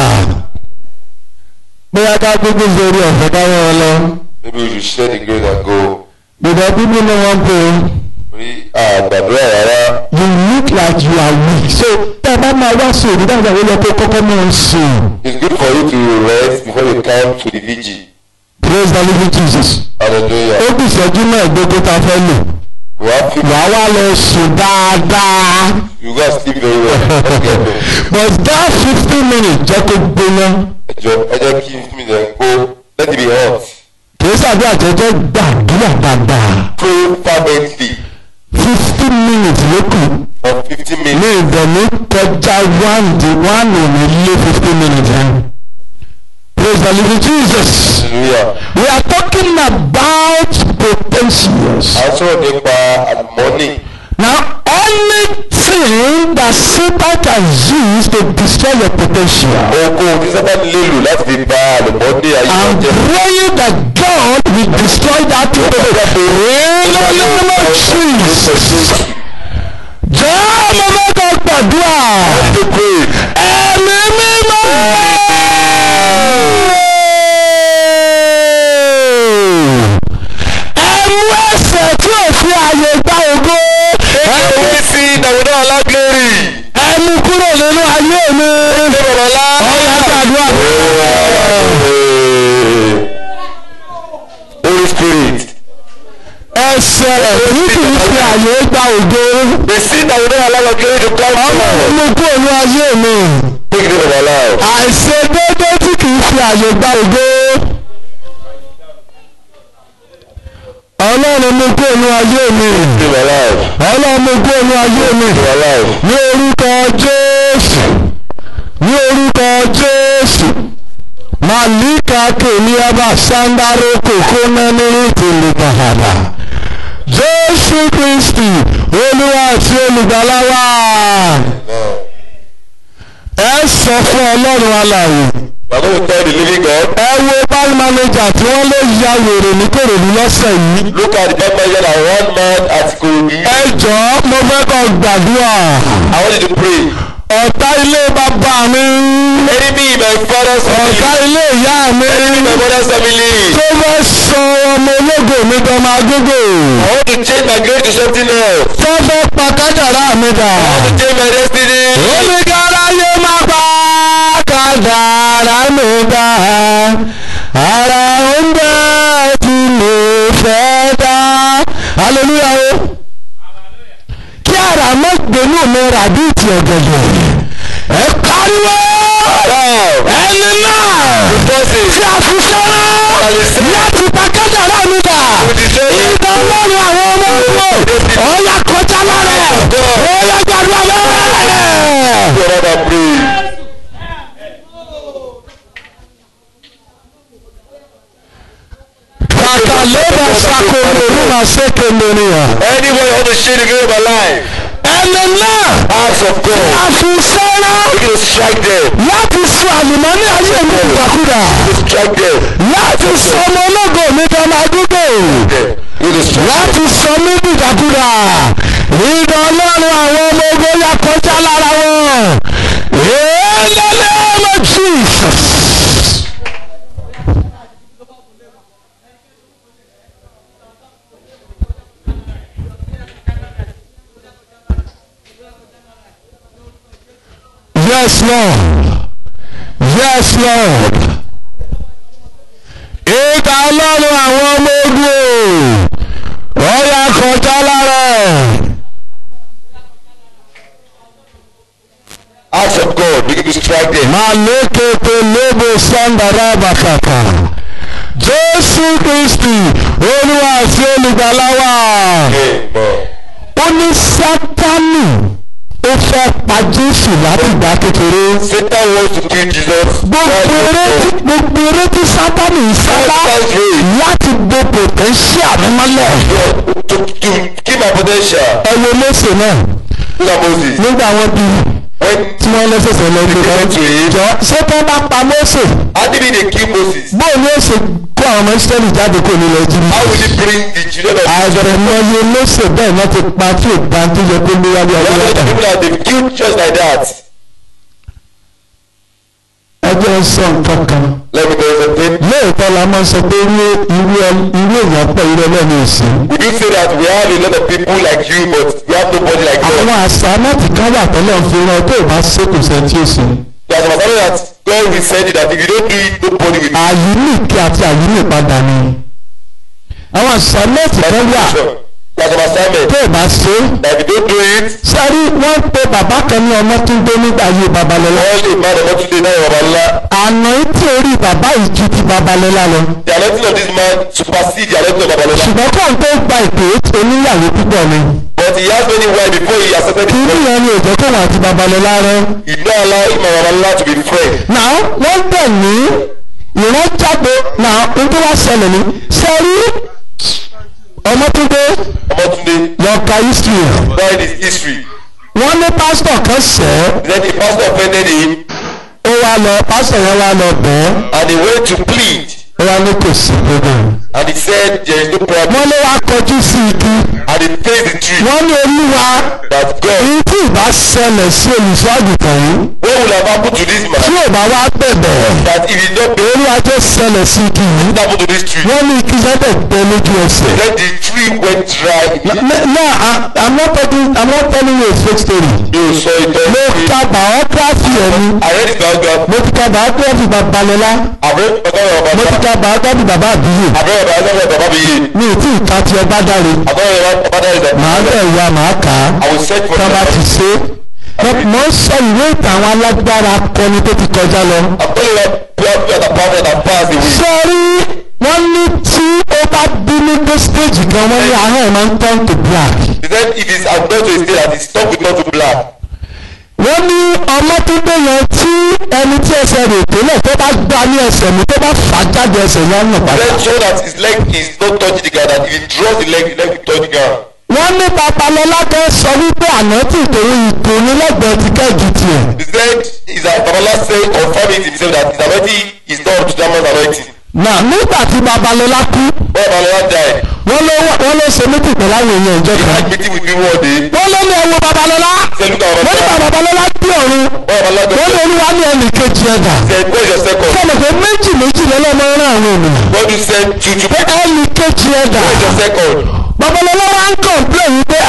bóyá ká gbogbo ìzòrí ọ̀fẹ́ káwọn ọ lọ Maybe we should share the grace and go. gbọdọ̀ bíbí ni wọ́n pè é Rí àgbàdúrà rárá. you look like you are weak so tá a bá máa wá sí òbí dáadáa ó yẹ kó kọ́kọ́ máa sùn It's good for you to rest before you come to the vigil. praise the living jesus ó Hallelujah. kù ìṣẹ́jú náà gbogbo tá a fẹ́ lò We have people. wàá wá lọ sùn dáadáa. You guys sleep very well. Let's get going. but that fifteen minutes jẹ́ kó gbóná Ẹ jọ ẹ jẹ́ kí mi lè kó let it be hot. kìí sàbí àjẹjẹ gbàdúrà dáadáa Pray fervently fifteen minutes ló kù for fifteen ní minutes. ìdẹ̀mí kọjá one di one ò ní lé fifteen minutes yẹn praise the living jesus Hallelujah. we are talking about potentials À ń sọ̀rọ̀ nípa àlùmọ́nì. now anything that satan can use to destroy your potential. Ohunkóhun tí Sátánì lè lò láti fi ba àlùmọ́nì ayé wọn I'm jẹ́. praying that God will destroy that today. In the name of Jesus. Jẹ́ mo fẹ́ kọ́ gbàdúrà. Ẹ̀mí mímọ́. Ẹ̀mú ẹ̀sẹ̀ tí ò fi àyè gba ògo. Ẹ̀mí sí Dàwúdà Alágbèrè. Ẹ̀mú kúrò nínú ayé mi. Ọ̀yà gbàdúrà. Holy Spirit. Ẹsẹ̀ èyí kì í fi àyè gba ògo. The sin that will not allow us to come to Ọlọ́run mú kúrò ní ayé mi. Take it over now. àìṣedéédé tí kì í fi àyè gba ògo. ọlọ́run mú kúrò ní ayé mi. Take it over now. ọlọ́run mú kúrò ní ayé mi. Take it over now. ní orúkọ jésù ní orúkọ jésù màlíkà kèmíyàbá sándáró kòkó nánú ìtìlú bàbà jésù kristi olúwa àti olùgbàlà wa ẹ sọ fún ọlọ́run alààyè We are going to tell the living God. ẹ wo bank manager tí wọ́n lè ya wèrè ní kòròdú lọ́sẹ̀ yìí Look at the bank manager that one man at Korobi. ẹ jọ̀ọ́ mo fẹ́ kọ́ gbàdúrà I want you to pray. ọ̀tá ilé bàbá mi Enemy in my father's ọ̀tá family. ilé ìyá mi Enemy in my mother's family. tó fẹ́ sọ ọmọ ológo mi gan máa gógó I want to change my grade to something else. tó fẹ́ pa kájàrá mi dà I want to change my destiny. oníkàrá yé má mi dá ara ń bẹ tí mo fẹ́ dá hallelujah o kí ara má gbénú mi rà bí ti ọ̀gẹ̀dẹ̀ ẹ pariwo ẹni náà tí a fi sọ́rọ́ láti pàkẹ́jà náà nígbà ìdá ọlọ́run àwọn ọmọ ogun ọ̀ya kọjá lára ẹ̀ ọ̀ya gbàdúrà lẹ́rẹ̀. Brother, pray. kàkà lébà sàkóso nígbà sékè lónìyàn. Anybody want to share the game of my life? ẹni náà Acts of God. a fi sọ́rọ́ We can strike them. láti sọ àlùmọ́nì ayé mi ìgbàkúdà We can strike them. láti sọ ọmọ ológo mi dọ́mọ àdúgbò. Them. We can strike them. láti sọ mí dìdàkudà ìdá ọlọ́run àwọn ọmọ ogun yà kọjá lára wọn ìlẹ́lẹ́ ọmọ jesus. yes lord yes lord ìdá ọlọ́run àwọn ọmọ ogun ó yà kọjá lára ẹ̀. Acts of God. We can strike them. Malekete lebo sandara bakata. Jésù Kristi Olúwa àti olùgbàlà wa. Amen. Ó ní Sátánì ó fẹ́ pa Jésù látìgbà kékeré. Satan wants to kill Jesus. Gbogbo eré tí gbogbo eré tí Sátánì ń sábà láti bo potential mi mọ́lẹ̀. To, to kill my potential. Ẹ wo léṣe náà Look at Moses. nígbà wọn bí When tí wọ́n lẹ́sẹ̀sẹ̀ lọ gbé kan. Jọ ṣé tó bá pa Mósè how did they kill Moses? bóun ni ó ṣe kó àwọn ọmọ Ísírẹ́lì jáde kó nílò Íjíbítì. How will he bring the children of àgbẹ̀rẹ̀ mọ́yé lóṣè bẹ́ẹ̀ náà ti pa tí ò bá tó yẹ kó léwájú There ọdún are mẹ́ta. people that they've killed just like that. ẹjọ́ sọ nǹkan kan. Let me tell you something. lóòótọ́ la máa ń sọ pé irú irú ẹ- irú èèyàn pọ̀ irú ẹlẹ́ni òsì. We do say that we have a lot of people like you, but we have nobody like àwọn God. àṣà láti ká wà tọ́lọ̀ ń fi ran tó o bá ṣe kò sẹ́ tí ó sè. There's a matter that God will send you that if you don't do it, nobody will do it. àyíníkì àti àyínípadà ni. àwọn àṣà láti kan wà There's an assignment tó o bá ṣe. that if you don't do it, sẹ́rí wọ́n pe bàbá kan ní ọmọ tó ń gbé nígbà ayé babalọ́lá. all the man of God today now of Allah, àná tí orí bàbá yìí ju ti babalọ́lá lọ. the anointing of this man supersede the anointing of Babalola. ṣùgbọ́n kóun tó gba ìpè oníyàwó púpọ̀ ni. But he has many wives before he accepted kí the ni faith. ìyẹn ni òjò kóun àti babalọ́lá rẹ. He did not allow him and Babalola to be friends. náà wọ́n bẹ̀ ní ìran jáde náà ohun tó wá ṣẹlẹ̀ ní sẹ́rí ọmọtúndé Omotunde, lọ́ka history that is history. wọ́n ní pásítọ̀ kan ṣẹ́ Then the pastor offended him ó wá lọ pásítọ̀ yẹn wá lọ bẹ́ẹ̀ and he went to plead ó wá ní kò sí gbogbo. and he said there is no problem wọ́n ló wá kọjú sí igi and he faced the tree wọ́n ní olúwa that God èyí tí ìbá ṣẹlẹ̀ sí olùṣọ́ àgùntàn yìí what will have happened to this tí man ò bá wá bẹ̀bẹ̀ that if he not be olúwa tó ṣẹlẹ̀ sí igi yìí what happened to this tree wọ́n ní igi sẹ́tẹ̀ gbẹ lójú ẹsẹ̀. then the tree went dry No, no I, I'm not talking I'm not telling you a fake story. you saw it all Mo ka biography ẹ̀ ni. I read his biography Mo ti ka biography Babalọ́lá. I read biography Mo of ti Baba ka biography Bàbá Àbíyè. I read biography of Baba Biye Mi ò tí ì ka ti ọba dáre. I read Baba that Màá bẹ̀ wá màá kà á. I will search for Tá a bá ti the ṣe. Mo- Mo ń sọ ìwé ìtàn àwọn alágbára akọni tó ti kọjá lọ. I'm telling you that biography of the prophet that passed away Sọ́rí wọ́n ní tí ó bá bínú dé stage kan wọ́n ní ahọ́n ẹ̀ máa ń turn to black. he said if he's I'm going to a state that his tongue will not to black wọ́n ní ọmọ tó dé yẹn tí ẹni tí ẹsẹ̀ rẹ̀ tẹ́lẹ̀ tó bá gbá ní ẹsẹ̀ mi tó bá fà á jáde ẹsẹ̀ yẹn nù padà. then show that his leg is not touching the ground that if he draws the leg the leg will touch the ground wọ́n ní babalọ́lá kan sọ wípé àná tí ìtòwé ìtò ní lẹ́gbẹ̀ẹ́ ti kẹ́ẹ̀gì tiẹ̀. he said is that Babalola say confirm it himself that his anointing is not up to that man's anointing nà nígbà tí babalọ́lá kú when Babalola died wọ́n ló wọ́n ló ṣe mítì pẹ̀lú àwọn èèyàn ìjọ he kan. had meeting with me one day wọ́n ló ní ẹwọ babalọ́lá he said look at wọ́n ní Babalola babalọ́lá bí ọ̀run when Babalola wọ́n ní go olúwa ní ẹnì kejì ẹ̀dà. he said where is your second sọ̀rọ̀ pé méjì méjì lọ́lọ́mọ rán àwọn ènìyàn. God you send two two pé people ẹnì kejì ẹ̀dà. where is your second babalọlọ wa ń kọ̀m̀plẹ̀ yìí pé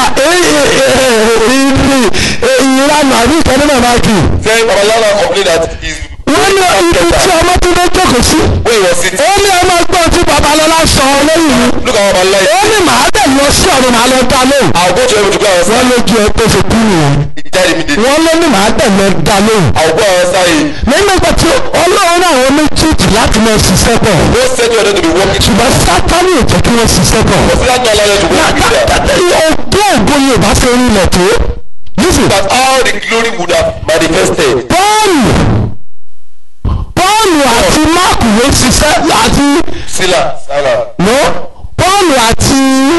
ìranù àbí ìkànnì náà máa kì í. say Babalola complain that his wọ́n ní ibi tí ọmọ tó dé jókòó sí. Where he was sitting. ó ní ọmọ gbọ́n tí babalọ́lá sọ lẹ́yìn mi. Look at our life. ó ní màá dẹ̀ lọ sí ọ̀run màá lọ dá lóhùn. I'll go to heaven to go and answer. wọ́n lójú ẹ tó fi kú nìyẹn. He died immediately. wọ́n ló ní màá dẹ̀ lọ dá lóhùn. I'll go and answer him. nígbà tí ọlọ́run náà wọ́n méjèèjì láti lọ ṣiṣẹ́ pọ̀. God said you are not to be working. ṣùgbọ́n sátánì ò jẹ́ kí wọ́n ṣiṣẹ́ pọ̀. But still not allow you to work together. ọgbọ́n ògo yorùbá ṣe rí ilẹ̀ tó. nísìn That all the glory would have manifested. pọ́ọ̀lù pọ́ọ̀lù àti máàkù ló ṣiṣẹ́ àti Sila, Salah. no pọ́ọ̀lù àti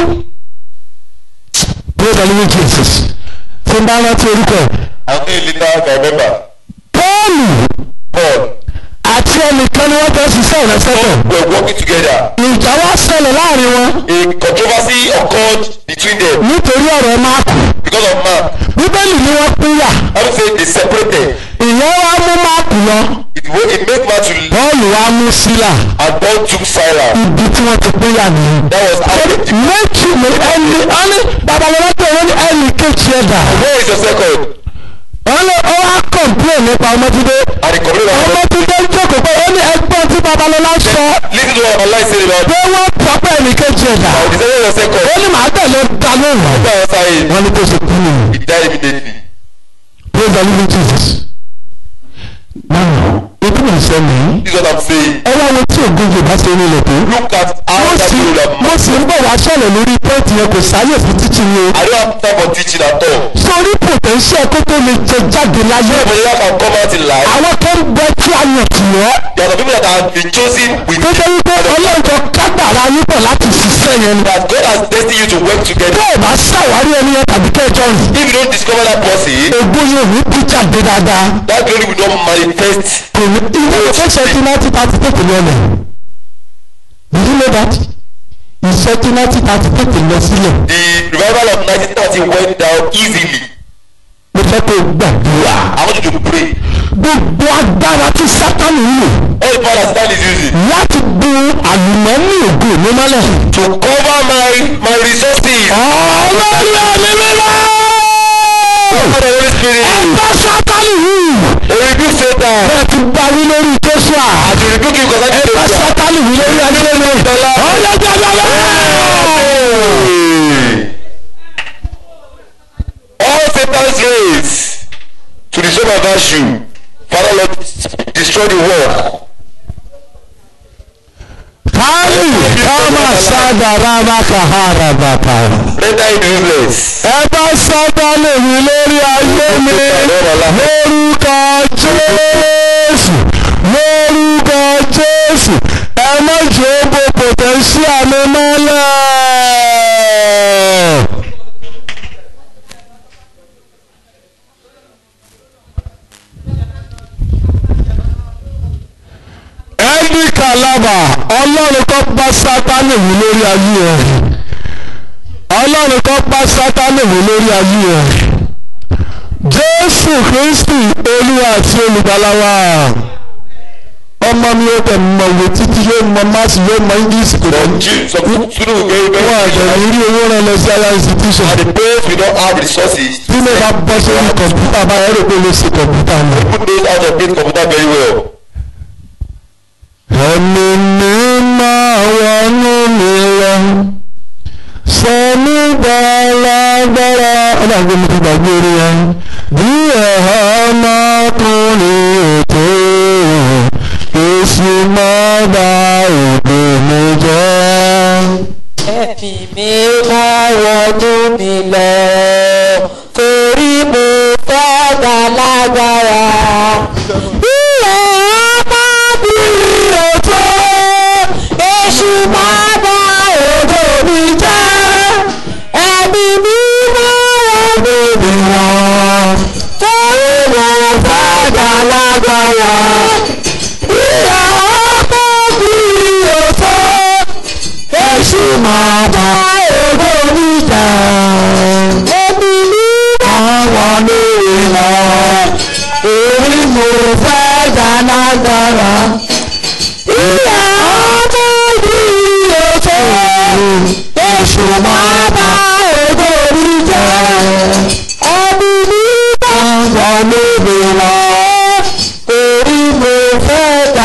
praise the living jesus tí n bá rántí orúkọ ẹ̀ And then later I can remember. pọ́ọ̀lù Paul. àti ẹnìkan ni wọ́n fẹ́ ṣiṣẹ́ ìrẹsẹ̀ pọ̀ We're working together. ìjà wá ṣẹlẹ̀ láàrin wọn A controversy occurred between them nítorí ọ̀rọ̀ máàkù because of man. bíbélì ni wọ́n pínyà I would say they separated. ìyẹn wá mú máàkù lọ It, wa- it made man to pọ́ọ̀lù wá mú sílà and Paul took Silas. ibi tí wọ́n ti pínyà nìyẹn. That was how they méjì ní ẹni ẹni babalọla pé wọ́n ní ẹni kejì ẹ̀dá Where is your second? wọ́n lé ọ wá kọ̀m̀plé nípa ọmọdúndé And the complaint of ọmọdúndé jókòó pé ó ní ẹgbọ́n tí babalọla sọ Listen to what my life said about pé wọ́n pọ̀ pé ẹni kejì ẹ̀dá I decided your second. ó ní màá tẹ̀lé dá lóhùn Go and answer him. wọ́n ní kó ṣe kú nìyẹn He died immediately. praise the living jesus náà ibi náà sọ nìyí This is what I'm saying. ẹ wá wo tí ògùn yorùbá ṣe ní ilẹ̀ tó Look at how mo that sì people have mo sì ń bọ̀ wá sọ̀rọ̀ lórí pọ́ọ̀tì yẹn kò sáyè fún títì yẹn I don't have time for teaching at all. sórí potential tó tó lè jẹ jáde láyé But you can come out in life. àwọn kan bẹ tí a yàn tì wọ́n There are some people that have been chosen with tó jẹ́ wípé ọlọ́jọ́ kágbára yín pọ̀ láti ṣiṣẹ́ yẹn ni. that God has destined you to work together. tó o bá ṣàwárí ẹni yẹn tàbí kẹjọ rìn If you don't discover that person, ogún yóò ní bí jáde dáadáa that glory will not manifest. kò ní ilé ìfẹsẹ̀ tí náà ti ta ti tètè lọlẹ̀ did you know that ìṣẹ́ tí náà ti ta ti tètè lọ sílẹ̀ The revival of 1930 went down easily. mo fẹ́ kó o gbàdúrà I want you to pray. gbogbo agbára tí sátánì ń lò All the power that Satan is using láti bu àlùmọ́ọ́nì ògo mi mọ́lẹ̀. to cover my my resources. ọlọ́run ẹ̀mí mímọ́. Cover the Holy Spirit. ẹgbẹ́ sátánì yìí. We rebuke Satan. bẹ́ẹ̀ ti gba wí lórí joshua. As you rebuke him concerning ẹgbẹ́ Satan. sátánì wí lórí ayé mi. ọ̀yẹ́ jẹ́jẹ́ All Satan's rays to destroy my virtue. Father Lord, destroy the work. káàlì káàmà sádàrà bàkàhàrà bàkà. Render it useless. ẹgbẹ́ sátánì wí lórí ayé mi. lórúkọ jésù lórúkọ jésù ẹ má jẹ́ ó bo potential mi mọ́lẹ̀. ẹni kàlábà ọlọ́run kọ́ bá sátánì wí lórí ayé ẹ̀ ọlọ́run kọ́ bá sátánì wí lórí ayé ẹ̀ jésù kristi olúwa àti olùgbàlà wa ọmọ mi ó tẹ̀ mọ̀ wò títí yóò mọ máàsì yóò mọ english kò Some dẹ̀ Jews, some students will get very wọ́n àjẹ̀lẹ̀ rí owó rẹ̀ lọ sí higher institution And the parents will not have resources. bí mo bá bọ́ sórí kọ̀ǹpútà báyọ̀ rò pé ó lè ṣe kọ̀ǹpútà mi. Put those out of date computer very well. ẹ̀mí mi máa wọnú mi lọ sẹ́mi gbàlagbára ọlọ́run mi ti gbàgbé orí yẹn bí ẹ̀họ́ ọmọkùnrin ètò èsì máa bá òde mi jẹ́. ẹ̀fì mi máa wọnú mi lọ torí mo fẹ́ dá lágbára. Ilé ọmọbìnrin òjò èṣù máa bá òjò mi jẹ́. Ẹ̀mí mi máa wọnú mi lọ torí mo fẹ́ dá lágbára. Ilé ọmọbìnrin òjò èṣù máa bá òjò mi jẹ́. Ẹ̀mí mi máa wọnú mi lọ torí mo fẹ́ dá lágbára. Ilé ọmọbìnrin òjò èṣù máa bá òjò mi jẹ́. Ẹ̀mí mi máa wọnú mi lọ torí mo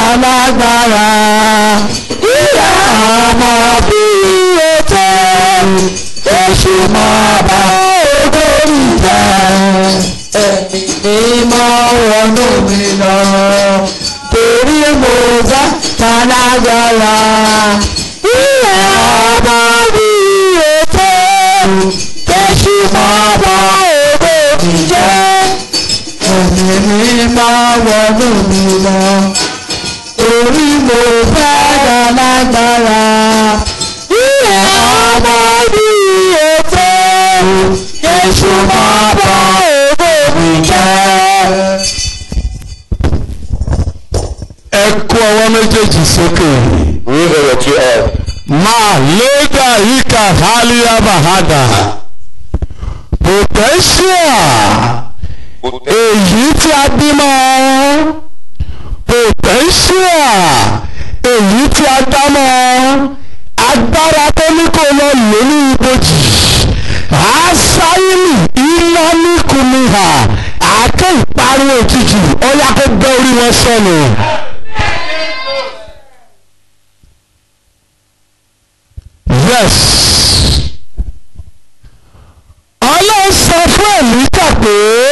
lágbára ìyá ọmọ bí ètò èṣù máa bá ogójì jẹ́ ẹ̀mí mímọ́ wọnú mi lọ torí mo bá ta lágbára ìyá ọmọ bí ètò èṣù máa bá ogójì jẹ́ ẹ̀mí mímọ́ wọnú mi lọ torí mo fẹ́ dá lágbára ìyá ọmọ bí ètò èṣù máa bá ogójì jẹ́ ẹ kó ọwọ́ méjèèjì sókè. Raise your two up. máa léda yíká hálíyá bàhádà. potential èyí tí a bímọ. potential èyí tí a dámọ. agbára tó ní kó lọ lò ní ibojì. àṣàyìnì iná ní kùnìhà àáké ìparun òjijì ọyá kó bẹ́ orí wọn sọnù. yes ọlọ́run sọ fún èlíjà pé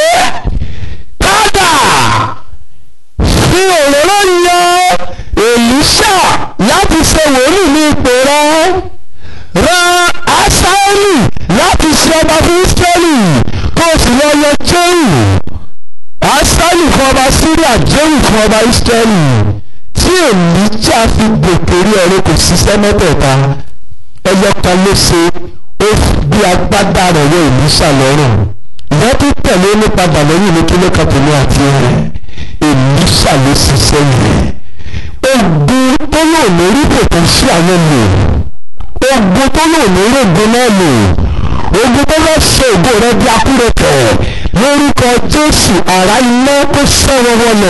padà fi òróró yan èlíṣà láti ṣe wòlíì ní ipò rẹ ran asáẹ́lì láti ṣe ọba fún ísírẹ́lì kó o sì lọ yọ jéhù asáẹ́lì fún ọba síríà jéhù fún ọba ísírẹ́lì tí èlíjà fi gòkè rí ọ̀rẹ́ kò ṣiṣẹ́ mẹ́tẹ̀ẹ̀ta ẹyọ kan ló ṣe ó bí agbádá rẹ̀ wọ ìlúṣà lọ́rùn ìyá tó tẹ̀lé ní padà lẹ́yìn ní kíló kàtúmí àti rẹ̀ ìlúṣà ló ṣiṣẹ́ yẹn ogun tó lò lórí kòtò sí àwọn lò ogun tó lò lórí ogun náà lò ogun tó lọ ṣe ògo rẹ bí akúrẹ̀tẹ̀ lórúkọ jésù àrá iná kó sẹ́wọ́n wọlé.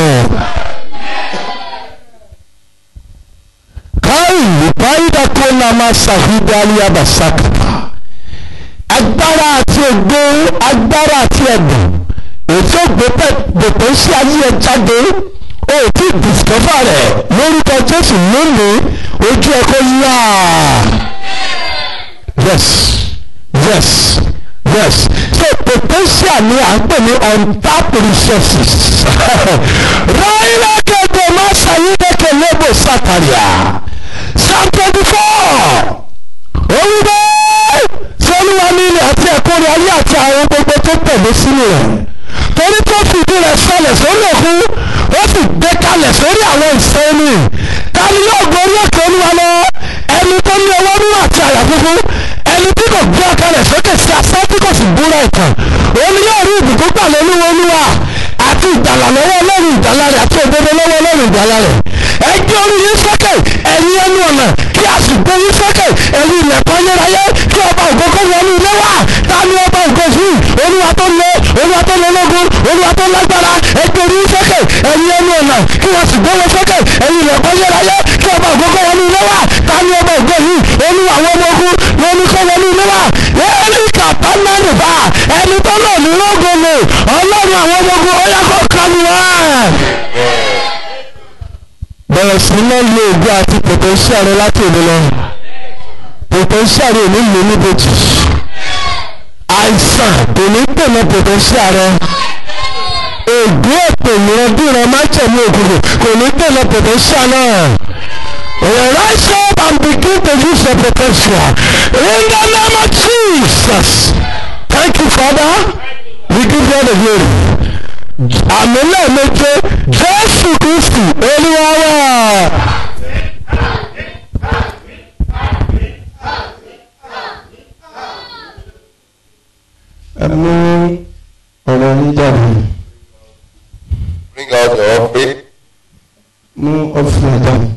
kai lupaida kona masahida aliyabasakata agbára àti ògo agbára àti ẹ̀bùn ètò gbòpẹ́ sí ayé ẹ jáde o ti discover rẹ̀ lórúkọ jésù lónìí ojú ẹ kó yá yes yes yes so potential ni à ń pè ní untapped resources ráyìnlá kẹ́kọ̀ọ́ má ṣàyídẹ́kẹ̀ lébò sátàríà psalm twenty four orí bẹ́ẹ̀ sọ́lúwa ní ilẹ̀ àti ẹ̀kọ́ rẹ̀ ayé àti àwọn gbogbo tó tẹ̀lé sínú rẹ̀ torí tó fìdí rẹ̀ sọlẹ̀ sórí òkun ó sì gbé kalẹ̀ sórí àwọn ìsẹ́ni ta ni yóò gorí òkè olúwa lọ ẹni tó ní ọwọ́ nínú àti àyà funfun ẹni tí kò gbé ọkàlẹ̀ sókè sí asán tí kò sì búra ìtàn òun ni yóò rí ìbùkún gbà lólúwa olúwa àti ìgbàlà lọ́wọ́ ọlọ́run ìgbàlà rẹ̀ àti òdodo lọ́wọ́ ọlọ́run ìgbàlà rẹ̀ ẹ gbé orí yín sókè ẹ̀yin ẹnu ọ̀nà kí a sì gbé yín sókè ẹ̀yin ilẹ̀kùn ayérayé kí ọba ògo kó wọnú ilé wa ta ni ọba ògo yìí olúwa tó lé olúwa tó lé lógún olúwa tó lágbára ẹ gbé orí yín sókè ẹ̀yin ẹnu ọ̀nà kí a sì gbé wọn sókè ẹ̀yin ilẹ̀kùn ayérayé kí ọba ògo kó wọnú ilé wa ta ni ọba ògo yìí olúwa àwọn ọmọ ogun ló ní kó wọnú ilé wa ẹni kàtà náà nìbà ẹni tó lò ní lógun lò ọlọ́run àwọn ọmọ ogun ọyá kó kánú wá bẹ̀rẹ̀ sí náà lo ògùn àti potential rẹ láti òní lọ potential rẹ ò ní lò níbojì àìsàn kò ní dènà potential rẹ ògùn èpè ìrandíran májèmí òkùnkùn kò ní dènà potential náà rise up and begin to use your potential in the name of Jesus thank you father we give you all the glory àmì lẹ́ẹ̀méje jésù kristu olúwa wá. ẹ mú ọ̀rọ̀ yín jáde Bring out your offering. mú ọ́fìn jáde.